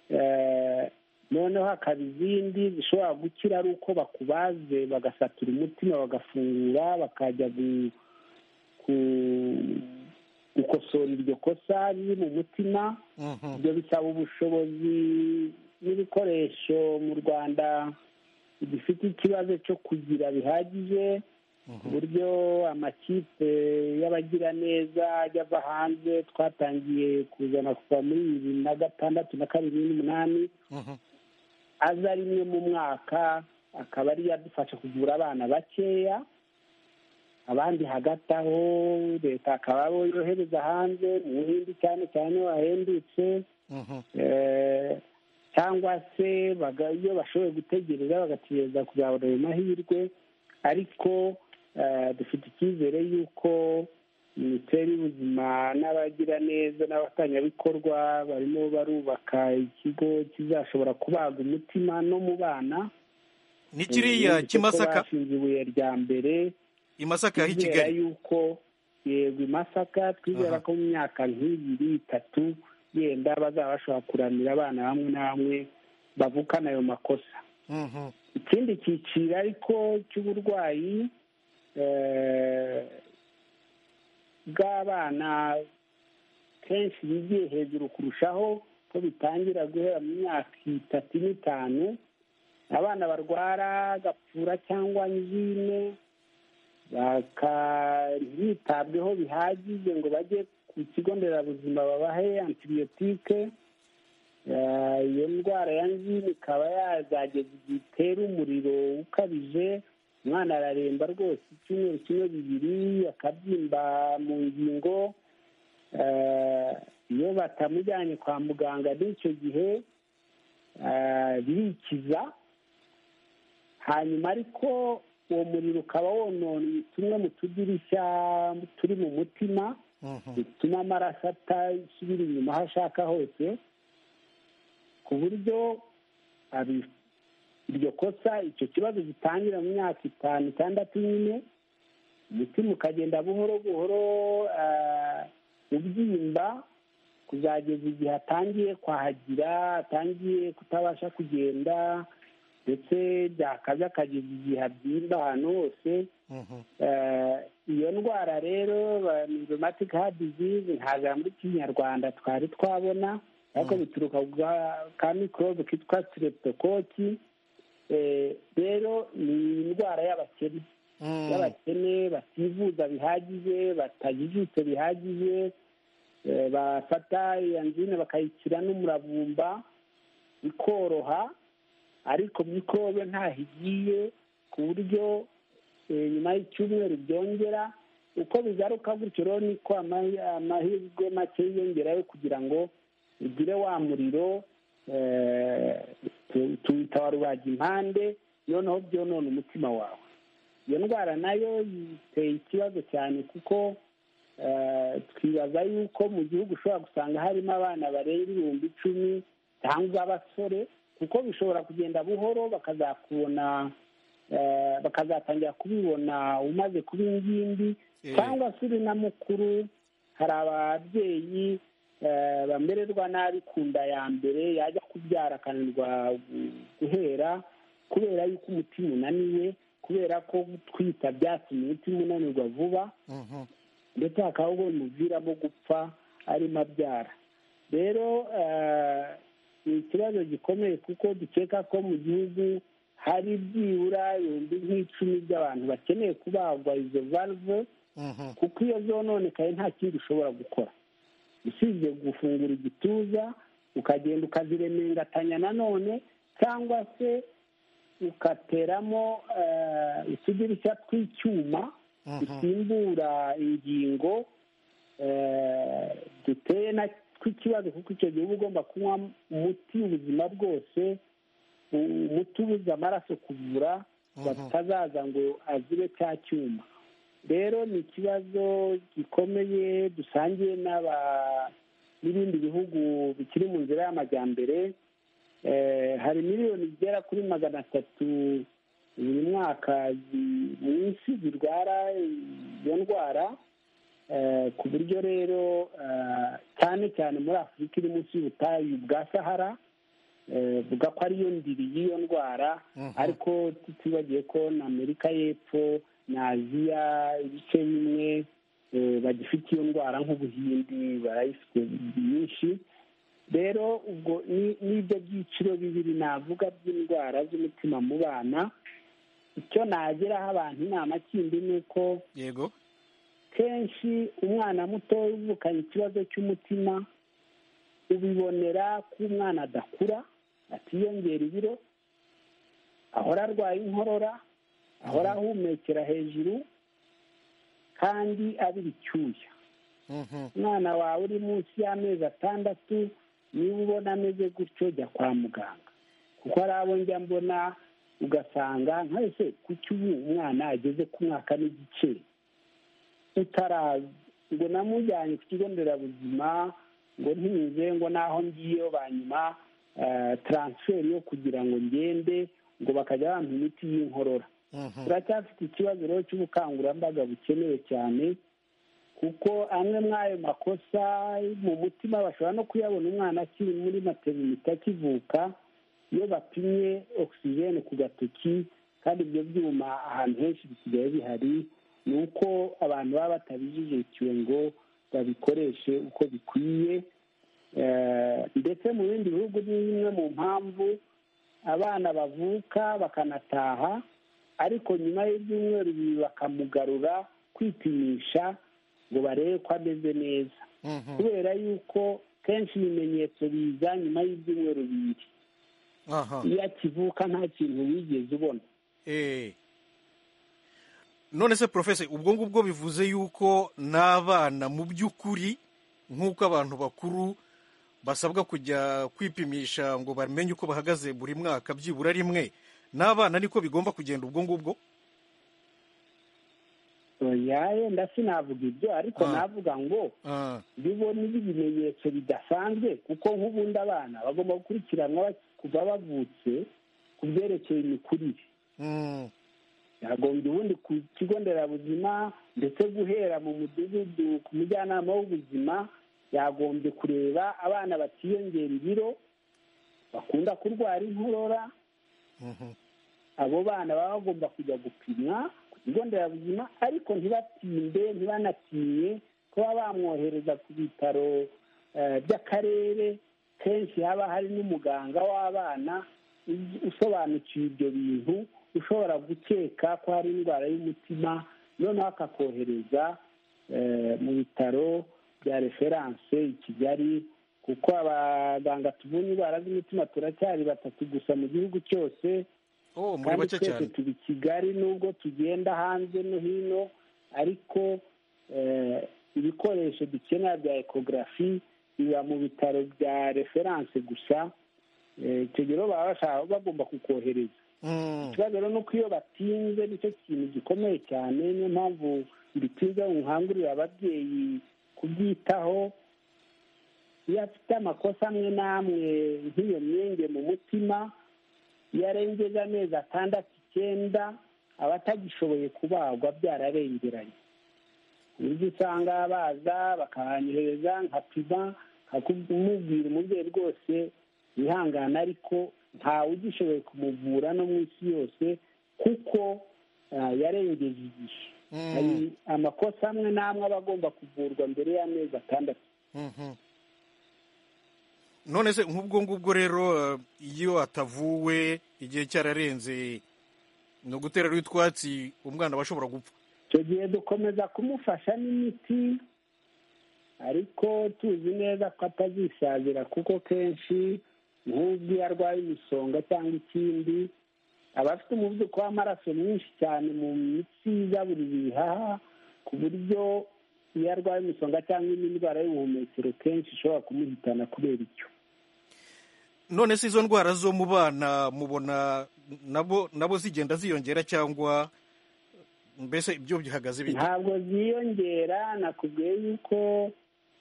Eh, noneho hakaba izindi zishobora gukira ari uko bakubaze bagasatura umutima bagafungura bakajya gu- ku- gukosora iryo kosa riri mu mutima ibyo bisaba ubushobozi n'ibikoresho mu rwanda bifite ikibazo cyo kugira bihagije ku buryo amakipe y'abagiraneza ajya ava hanze twatangiye kuzana kuva muri bibiri na gatandatu na kabiri n'umunani aza rimwe mu mwaka akaba ari yadufasha kuvura abana bakeya abandi hagati aho leta akaba abo yohereza hanze mu buhindi cyane cyane iyo wahendutse Eh, cyangwa se baga- iyo bashoboye gutegereza bagategereza kuzabona ayo mahirwe ariko eh, dufite icyizere y'uko minisiteri y'ubuzima n'abagiraneza n'abatangabikorwa barimo barubaka ikigo kizashobora kubaga umutima no mu bana ni kiriya cy'imasaka bashinze ibuye rya mbere i masaka h'i kigali yuko yego i masaka twizera ko mu myaka nk'ibiri itatu yenda bazaba bashobora kuramira abana bamwe na bamwe bavukana ayo makosa ikindi cyiciro ariko cy'uburwayi bw'abana kenshi bigiye hejuru kurushaho ko bitangira guhera mu myaka itatu n'itanu abana barwara gapfura cyangwa nyine bitabweho bihagije ngo bajye ku kigo nderabuzima babahe antibiyotike iyo ndwara ya nzira ikaba yazageza igihe itera umuriro ukabije umwana araremba rwose icyumweru kimwe bibiri akabyimba mu ngingo iyo batamujyanye kwa muganga n'icyo gihe birikiza hanyuma ariko uwo muriro ukaba wononnye tumwe mu tudirishya turi mu mutima bituma amaraso atasubira inyuma aho ashaka hose ku buryo iryo kosa icyo kibazo gitangira mu myaka itanu itandatu nyine umutima ukagenda buhoro buhoro ubyimba kuzageza igihe atangiye kwahagira atangiye kutabasha kugenda ndetse byakaza akageza igihe abyimba ahantu hose iyo ndwara rero rheumatic heart disease ntabwo muri kinyarwanda twari twabona ariko bituruka ka mikorobe kitwa streptococci rero ni indwara y'abakene y'abakene bativuza bihagije batajijutse bihagije bafata iyo nzine bakayikira n'umuravumba ikoroha ariko mikorobe ntaho igiye ku buryo nyuma y'icyumweru byongera uko bigaruka gutyo rero niko amahirwe make yiyongerayo kugira ngo ugire wa muriro tuwita wa rubaga impande noneho byonona umutima wawe iyo ndwara nayo yiteye ikibazo cyane kuko twibaza yuko mu gihugu ushobora gusanga harimo abana barenga ibihumbi icumi cyangwa abasore kuko bishobora kugenda buhoro bakazakubona bakazatangira kubibona umaze kuba ingimbi cyangwa se uri na mukuru hari ababyeyi bamererwa nabi ku nda ya mbere yajya kubyara akananirwa guhera kubera yuko umutima unaniwe kubera ko gutwita byatumye umutima unanirwa vuba ndetse hakaba ubwo bimuviramo gupfa arimo abyara rero ni ikibazo gikomeye kuko dukeka ko mu gihugu hari byibura ibihumbi nk'icumi by'abantu bakeneye kubagwa izo valve kuko iyo zononekaye nta kindi ushobora gukora usibye gufungura igituza ukagenda ukaziremengatanya nanone cyangwa se ugateramo utudirishya tw'icyuma dusimbura ingingo duteye na tw'ikibazo kuko icyo gihe uba ugomba kunywa umuti ubuzima bwose umuti ubuze amaraso kuvura batazaza ngo azire cya cyuma rero ni ikibazo gikomeye dusangiye n'ibindi bihugu bikiri mu nzira y'amajyambere hari miliyoni zigera kuri magana atatu buri mwaka mu isi zirwara iyo ndwara ku buryo rero cyane cyane muri afurika iri munsi y'ubutayu bwa sahara buvuga ko ariyo ndiri y'iyo ndwara ariko tutibagiye ko na amerika y'epfo na aziya ibice bimwe bagifite iyo ndwara nk'ubuhindi barayifite nyinshi rero ubwo n'ibyo byiciro bibiri navuga by'indwara z'umutima mu bana icyo nageraho abantu inama kindi ni uko yego kenshi umwana muto uvukanye ikibazo cy'umutima ubibonera ko umwana adakura atiyongera ibiro ahora arwaye inkorora ahora ahumekera hejuru kandi abira icyuya umwana wawe uri munsi y'amezi atandatu niba ubona ameze gutyo jya kwa muganga kuko hari abo njya mbona ugasanga nkese kuki ubu umwana ageze ku mwaka n'igice ngo namujyanye ku kigo nderabuzima ngo ntize ngo n'aho ngiyeyo banyuma taransiferi yo kugira ngo ngende ngo bakajya bampa imiti y'inkorora turacyafite ikibazo rero cy'ubukangurambaga bukenewe cyane kuko amwe muri ayo makosa mu mutima bashobora no kuyabona umwana akiri muri materinite akivuka iyo bapimye ogisijeni ku gatoki kandi ibyo byuma ahantu henshi bisigaye bihari ni uko abantu baba batabijijukiwe ngo babikoreshe uko bikwiye ndetse mu bindi bihugu ni imwe mu mpamvu abana bavuka bakanataha ariko nyuma y'ibyumweru bibiri bakamugarura kwipimisha ngo barebe ko ameze neza kubera yuko kenshi ibimenyetso biza nyuma y'ibyumweru bibiri iyo akivuka nta kintu wigeze ubona none se porofesi ubwo ngubwo bivuze yuko n'abana mu by'ukuri nk'uko abantu bakuru basabwa kujya kwipimisha ngo bamenye uko bahagaze buri mwaka byibura rimwe n'abana niko bigomba kugenda ubwo ngubwo yenda sinavuga ibyo ariko navuga ngo bibona ibimenyetso bidasanzwe kuko nk'ubundi abana bagomba gukurikiranwa kuva bavutse ku byerekeye imikurire yagombye ubundi ku kigo nderabuzima ndetse guhera mu mudugudu ku mujyanama w'ubuzima yagombye kureba abana batiyongera ibiro bakunda kurwara inkorora abo bana baba bagomba kujya gupimwa ku kigo nderabuzima ariko ntibatinde ntibanatinye kuba bamwohereza ku bitaro by'akarere kenshi haba hari n'umuganga w'abana usobanukiwe ibyo bintu ushobora gukeka ko hari indwara y'umutima noneho akakohereza mu bitaro bya referanse i kigali kuko abaganga tuvura indwara z'umutima turacyari batatu gusa mu gihugu cyose kandi twese turi kigali nubwo tugenda hanze no hino ariko ibikoresho dukenera bya ekogarafi biba mu bitaro bya referanse gusa icyo gihe baba bagomba kukohereza ikibazo rero ni uko iyo batinze nicyo kintu gikomeye cyane niyo mpamvu bitinze nkangurira ababyeyi kubyitaho iyo afite amakosa amwe n'amwe nk'iyo myenge mu mutima iyo arengeje amezi atandatu icyenda aba atagishoboye kubagwa byararengeranye uburyo usanga baza bakahanyohereza nkapima nkakumubwira umubyeyi rwose wihangana ariko ntawe ugishoboye kumuvura no mu isi yose kuko yarengeje igihe hari amakosa amwe n'amwe aba agomba kuvurwa mbere y'amezi atandatu none se nk'ubwo ngubwo rero iyo atavuwe igihe cyararenze ni ugutera utwatsi umwana aba ashobora gupfa icyo gihe dukomeza kumufasha n'imiti ariko tuzi neza ko atazisazira kuko kenshi nk'ubwo iyo arwaye imisonga cyangwa ikindi aba afite umuvuduko w'amaraso mwinshi cyane mu mitsi igaburira ibihaha ku buryo iyo arwaye imisonga cyangwa indi ndwara y'ubuhumekero kenshi ishobora kumuhitana kubera icyo none se izo ndwara zo mu bana mubona nabo nabo zigenda ziyongera cyangwa mbese ibyo bihagaze bite ntabwo ziyongera nakubwiye yuko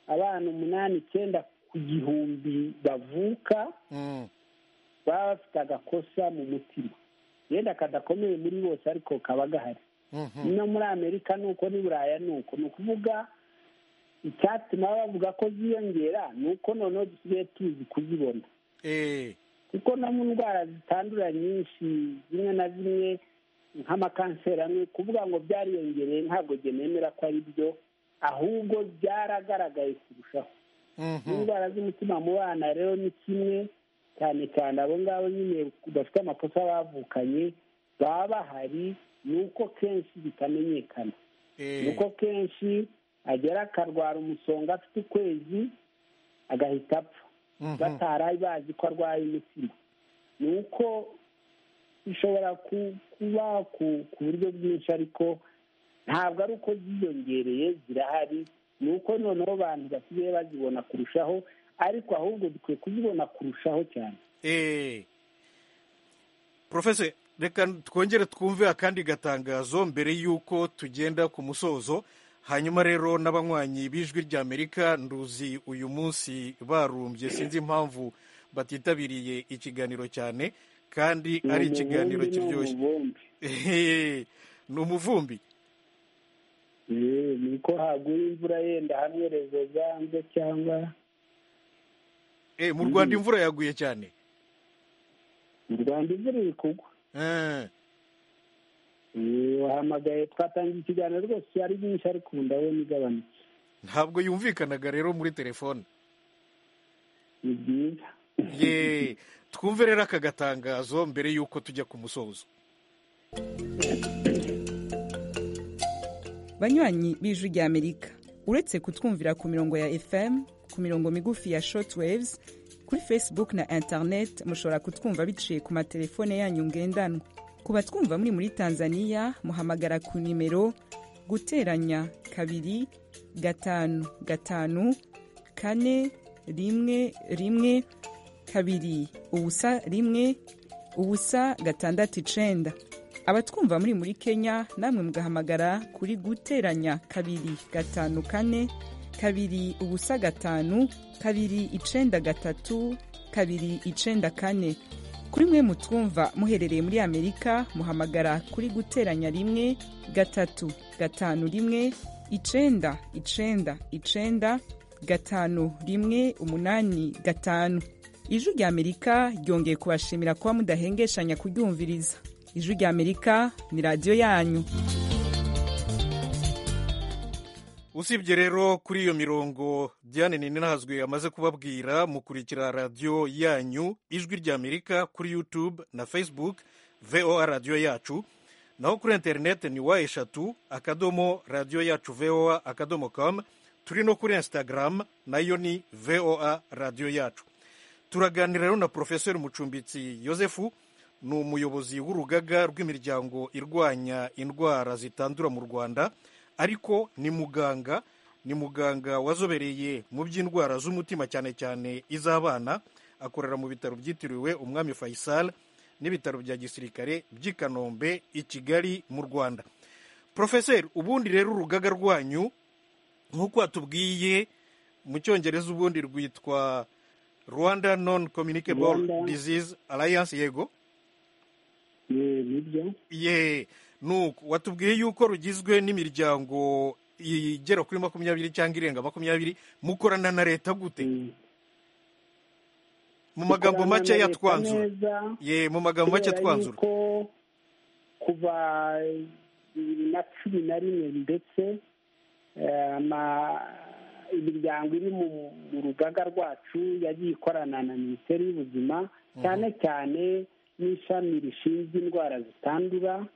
abana umunani icyenda ku gihumbi bavuka baba bafite agakosa mu mutima yenda kadakomeye muri bose ariko kaba gahari no muri amerika ni uko ni buraya ni uko ni ukuvuga icyatuma bavuga ko ziyongera ni uko noneho dusigaye tuzi kuzibona kuko no mu ndwara zitandura nyinshi zimwe na zimwe nk'amakanseri amwe kuvuga ngo byariyongereye ntabwo nemera ko ari byo ahubwo byaragaragaye kurushaho n'indwara z'umutima mu bana rero ni kimwe cyane cyane abo ngabo nyine bafite amakosa bavukanye baba bahari ni uko kenshi bitamenyekana ni uko kenshi agera akarwara umusonga afite ukwezi agahita apfa batari bazi ko arwaye umutima ni uko bishobora kuba ku buryo bwinshi ariko ntabwo ari uko ziyongereye zirahari ni uko noneho abantu basigaye bazibona kurushaho ariko ahubwo dukwiye kuzibona kurushaho cyane porofesi reka twongere twumve akandi gatangazo mbere y'uko tugenda ku musozo hanyuma rero n'abanywanyi b'ijwi ry'amerika nduzi uyu munsi barumbye sinzi impamvu batitabiriye ikiganiro cyane kandi ari ikiganiro kiryoshye Ehe, ni umuvumbi ni uko haguye imvura yenda hamwe rezo zanze cyangwa Eh, mu rwanda imvura yaguye cyane mu rwanda imvura iri kugwa Eh, Eh, wahamagaye twatangiye ikiganiro rwose ari byinshi ariko ubu ndabona igabanutse ntabwo yumvikanaga rero muri telefone ni byiza ye twumve rero aka gatangazo mbere y'uko tujya ku musozo banywanyi b'ijwi ry'amerika uretse kutwumvira ku mirongo ya fm ku mirongo migufi ya shortwaves kuri facebook na internet mushobora kutwumva biciye ku matelefone yanyu ngendanwa ku batwumva muri muri tanzania muhamagara ku nimero guteranya kabiri gatanu gatanu kane rimwe rimwe kabiri ubusa rimwe ubusa gatandatu icenda abatwumva muri muri kenya namwe mugahamagara kuri guteranya kabiri gatanu kane kabiri ubusa gatanu kabiri icenda gatatu kabiri icenda kane kuri mwe mutwumva muherereye muri amerika muhamagara kuri guteranya rimwe gatatu gatanu rimwe icenda icenda icenda gatanu rimwe umunani gatanu ijwi rya amerika ryongeye kubashimira kuba mudahengeshanya kuryumviriza ijwi rya amerika ni radiyo yanyu usibye rero kuri iyo mirongo diane ninahazwe amaze kubabwira mukurikira radiyo yanyu ijwi ry'amerika kuri youtube na facebook voa radiyo yacu naho kuri interineti ni wa eshatu akadomo radiyo yacu voa akadomo com turi no kuri instagram nayo ni voa radiyo yacu turaganira rero na porofeseri mucumbitsi yosefu ni umuyobozi w'urugaga rw'imiryango irwanya indwara zitandura mu rwanda ariko ni muganga ni muganga wazobereye mu by'indwara z'umutima cyane cyane iz'abana akorera mu bitaro byitiriwe umwami faisal n'ibitaro bya gisirikare by'i kanombe i kigali mu rwanda porofeseri ubundi rero urugaga rwanyu nk'uko watubwiye mu cyongereza ubundi rwitwa rwanda non communicable Rwanda. disease alliance yego Eh, nibyo ye nuko watubwiye yuko rugizwe n'imiryango igera kuri makumyabiri cyangwa irenga makumyabiri mukorana na leta gute mu magambo Dukorana make na leta yatwanzura neza, ye mu magambo make kubera yatwanzura yuko kuva bibiri na cumi na rimwe ndetse eh, ama- imiryango iri mu mu rugaga rwacu yagiye ikorana na minisiteri y'ubuzima cyane cyane n'ishami rishinzwe indwara zitandura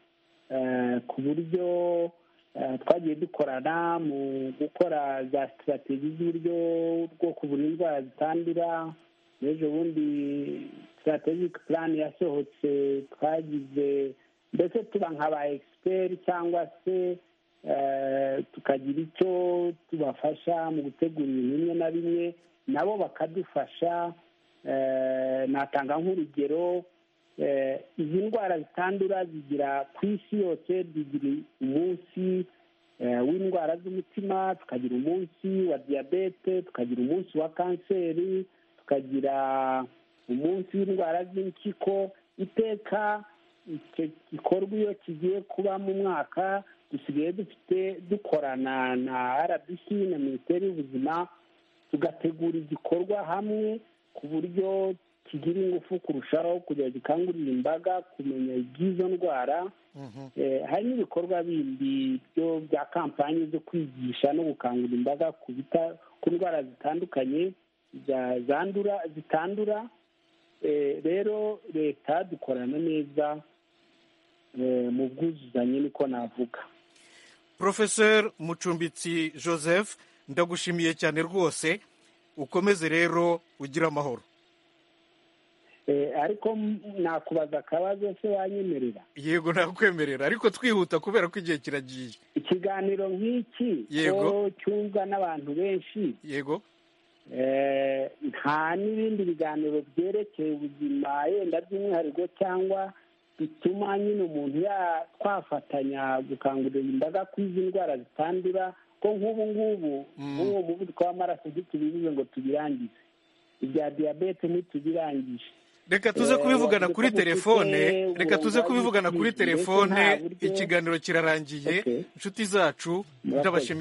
eh, ku buryo eh, twagiye dukorana mu gukora za sitrategi z'uburyo bwo kuvura indwara zitandura n'ejo bundi strategic plan yasohotse twagize mbese tuba nka ba expert cyangwa se eh, tukagira icyo tubafasha mu gutegura ibintu bimwe na bimwe nabo bakadufasha eh, natanga nk'urugero eh, izi ndwara zitandura zigira ku isi yose zigira umunsi eh, w'indwara z'umutima tukagira umunsi wa diyabete tukagira umunsi wa kanseri tukagira umunsi w'indwara z'impyiko iteka icyo gikorwa iyo kigiye kuba mu mwaka dusigaye dufite dukorana na rbc na minisiteri y'ubuzima tugategura igikorwa hamwe ku buryo kigira ingufu kurushaho kugira gikangurira imbaga kumenya iby'izo ndwara Eh, hari n'ibikorwa bindi byo bya kampani zo kwigisha no gukangurira imbaga ku bita- ku ndwara zitandukanye za- zandura zitandura Eh, rero leta dukorana neza eh, mu bwuzuzanye niko navuga porofeseri mucumbitsi joseph ndagushimiye cyane rwose ukomeze rero ugire amahoro Eh, ariko m- nakubaza akabazo se wanyemerera yego nakwemerera ariko twihuta kubera ko igihe kiragiye ikiganiro nk'iki Yego. ko cyumvwa n'abantu benshi yego Eh, nta n'ibindi biganiro byerekeye ubuzima yenda by'umwihariko cyangwa bituma nyine umuntu ya twafatanya gukangurira imbaga kwiza indwara zitandura ko nk'ubu ngubu nk'uwo muvuduko w'amaraso ntitubibuze ngo tubirangize ibya diyabete ntitubirangije reka tuze kubivugana kuri telefone reka tuze kubivugana kuri telefone ikiganiro kirarangiye inshuti zacu ndabashimira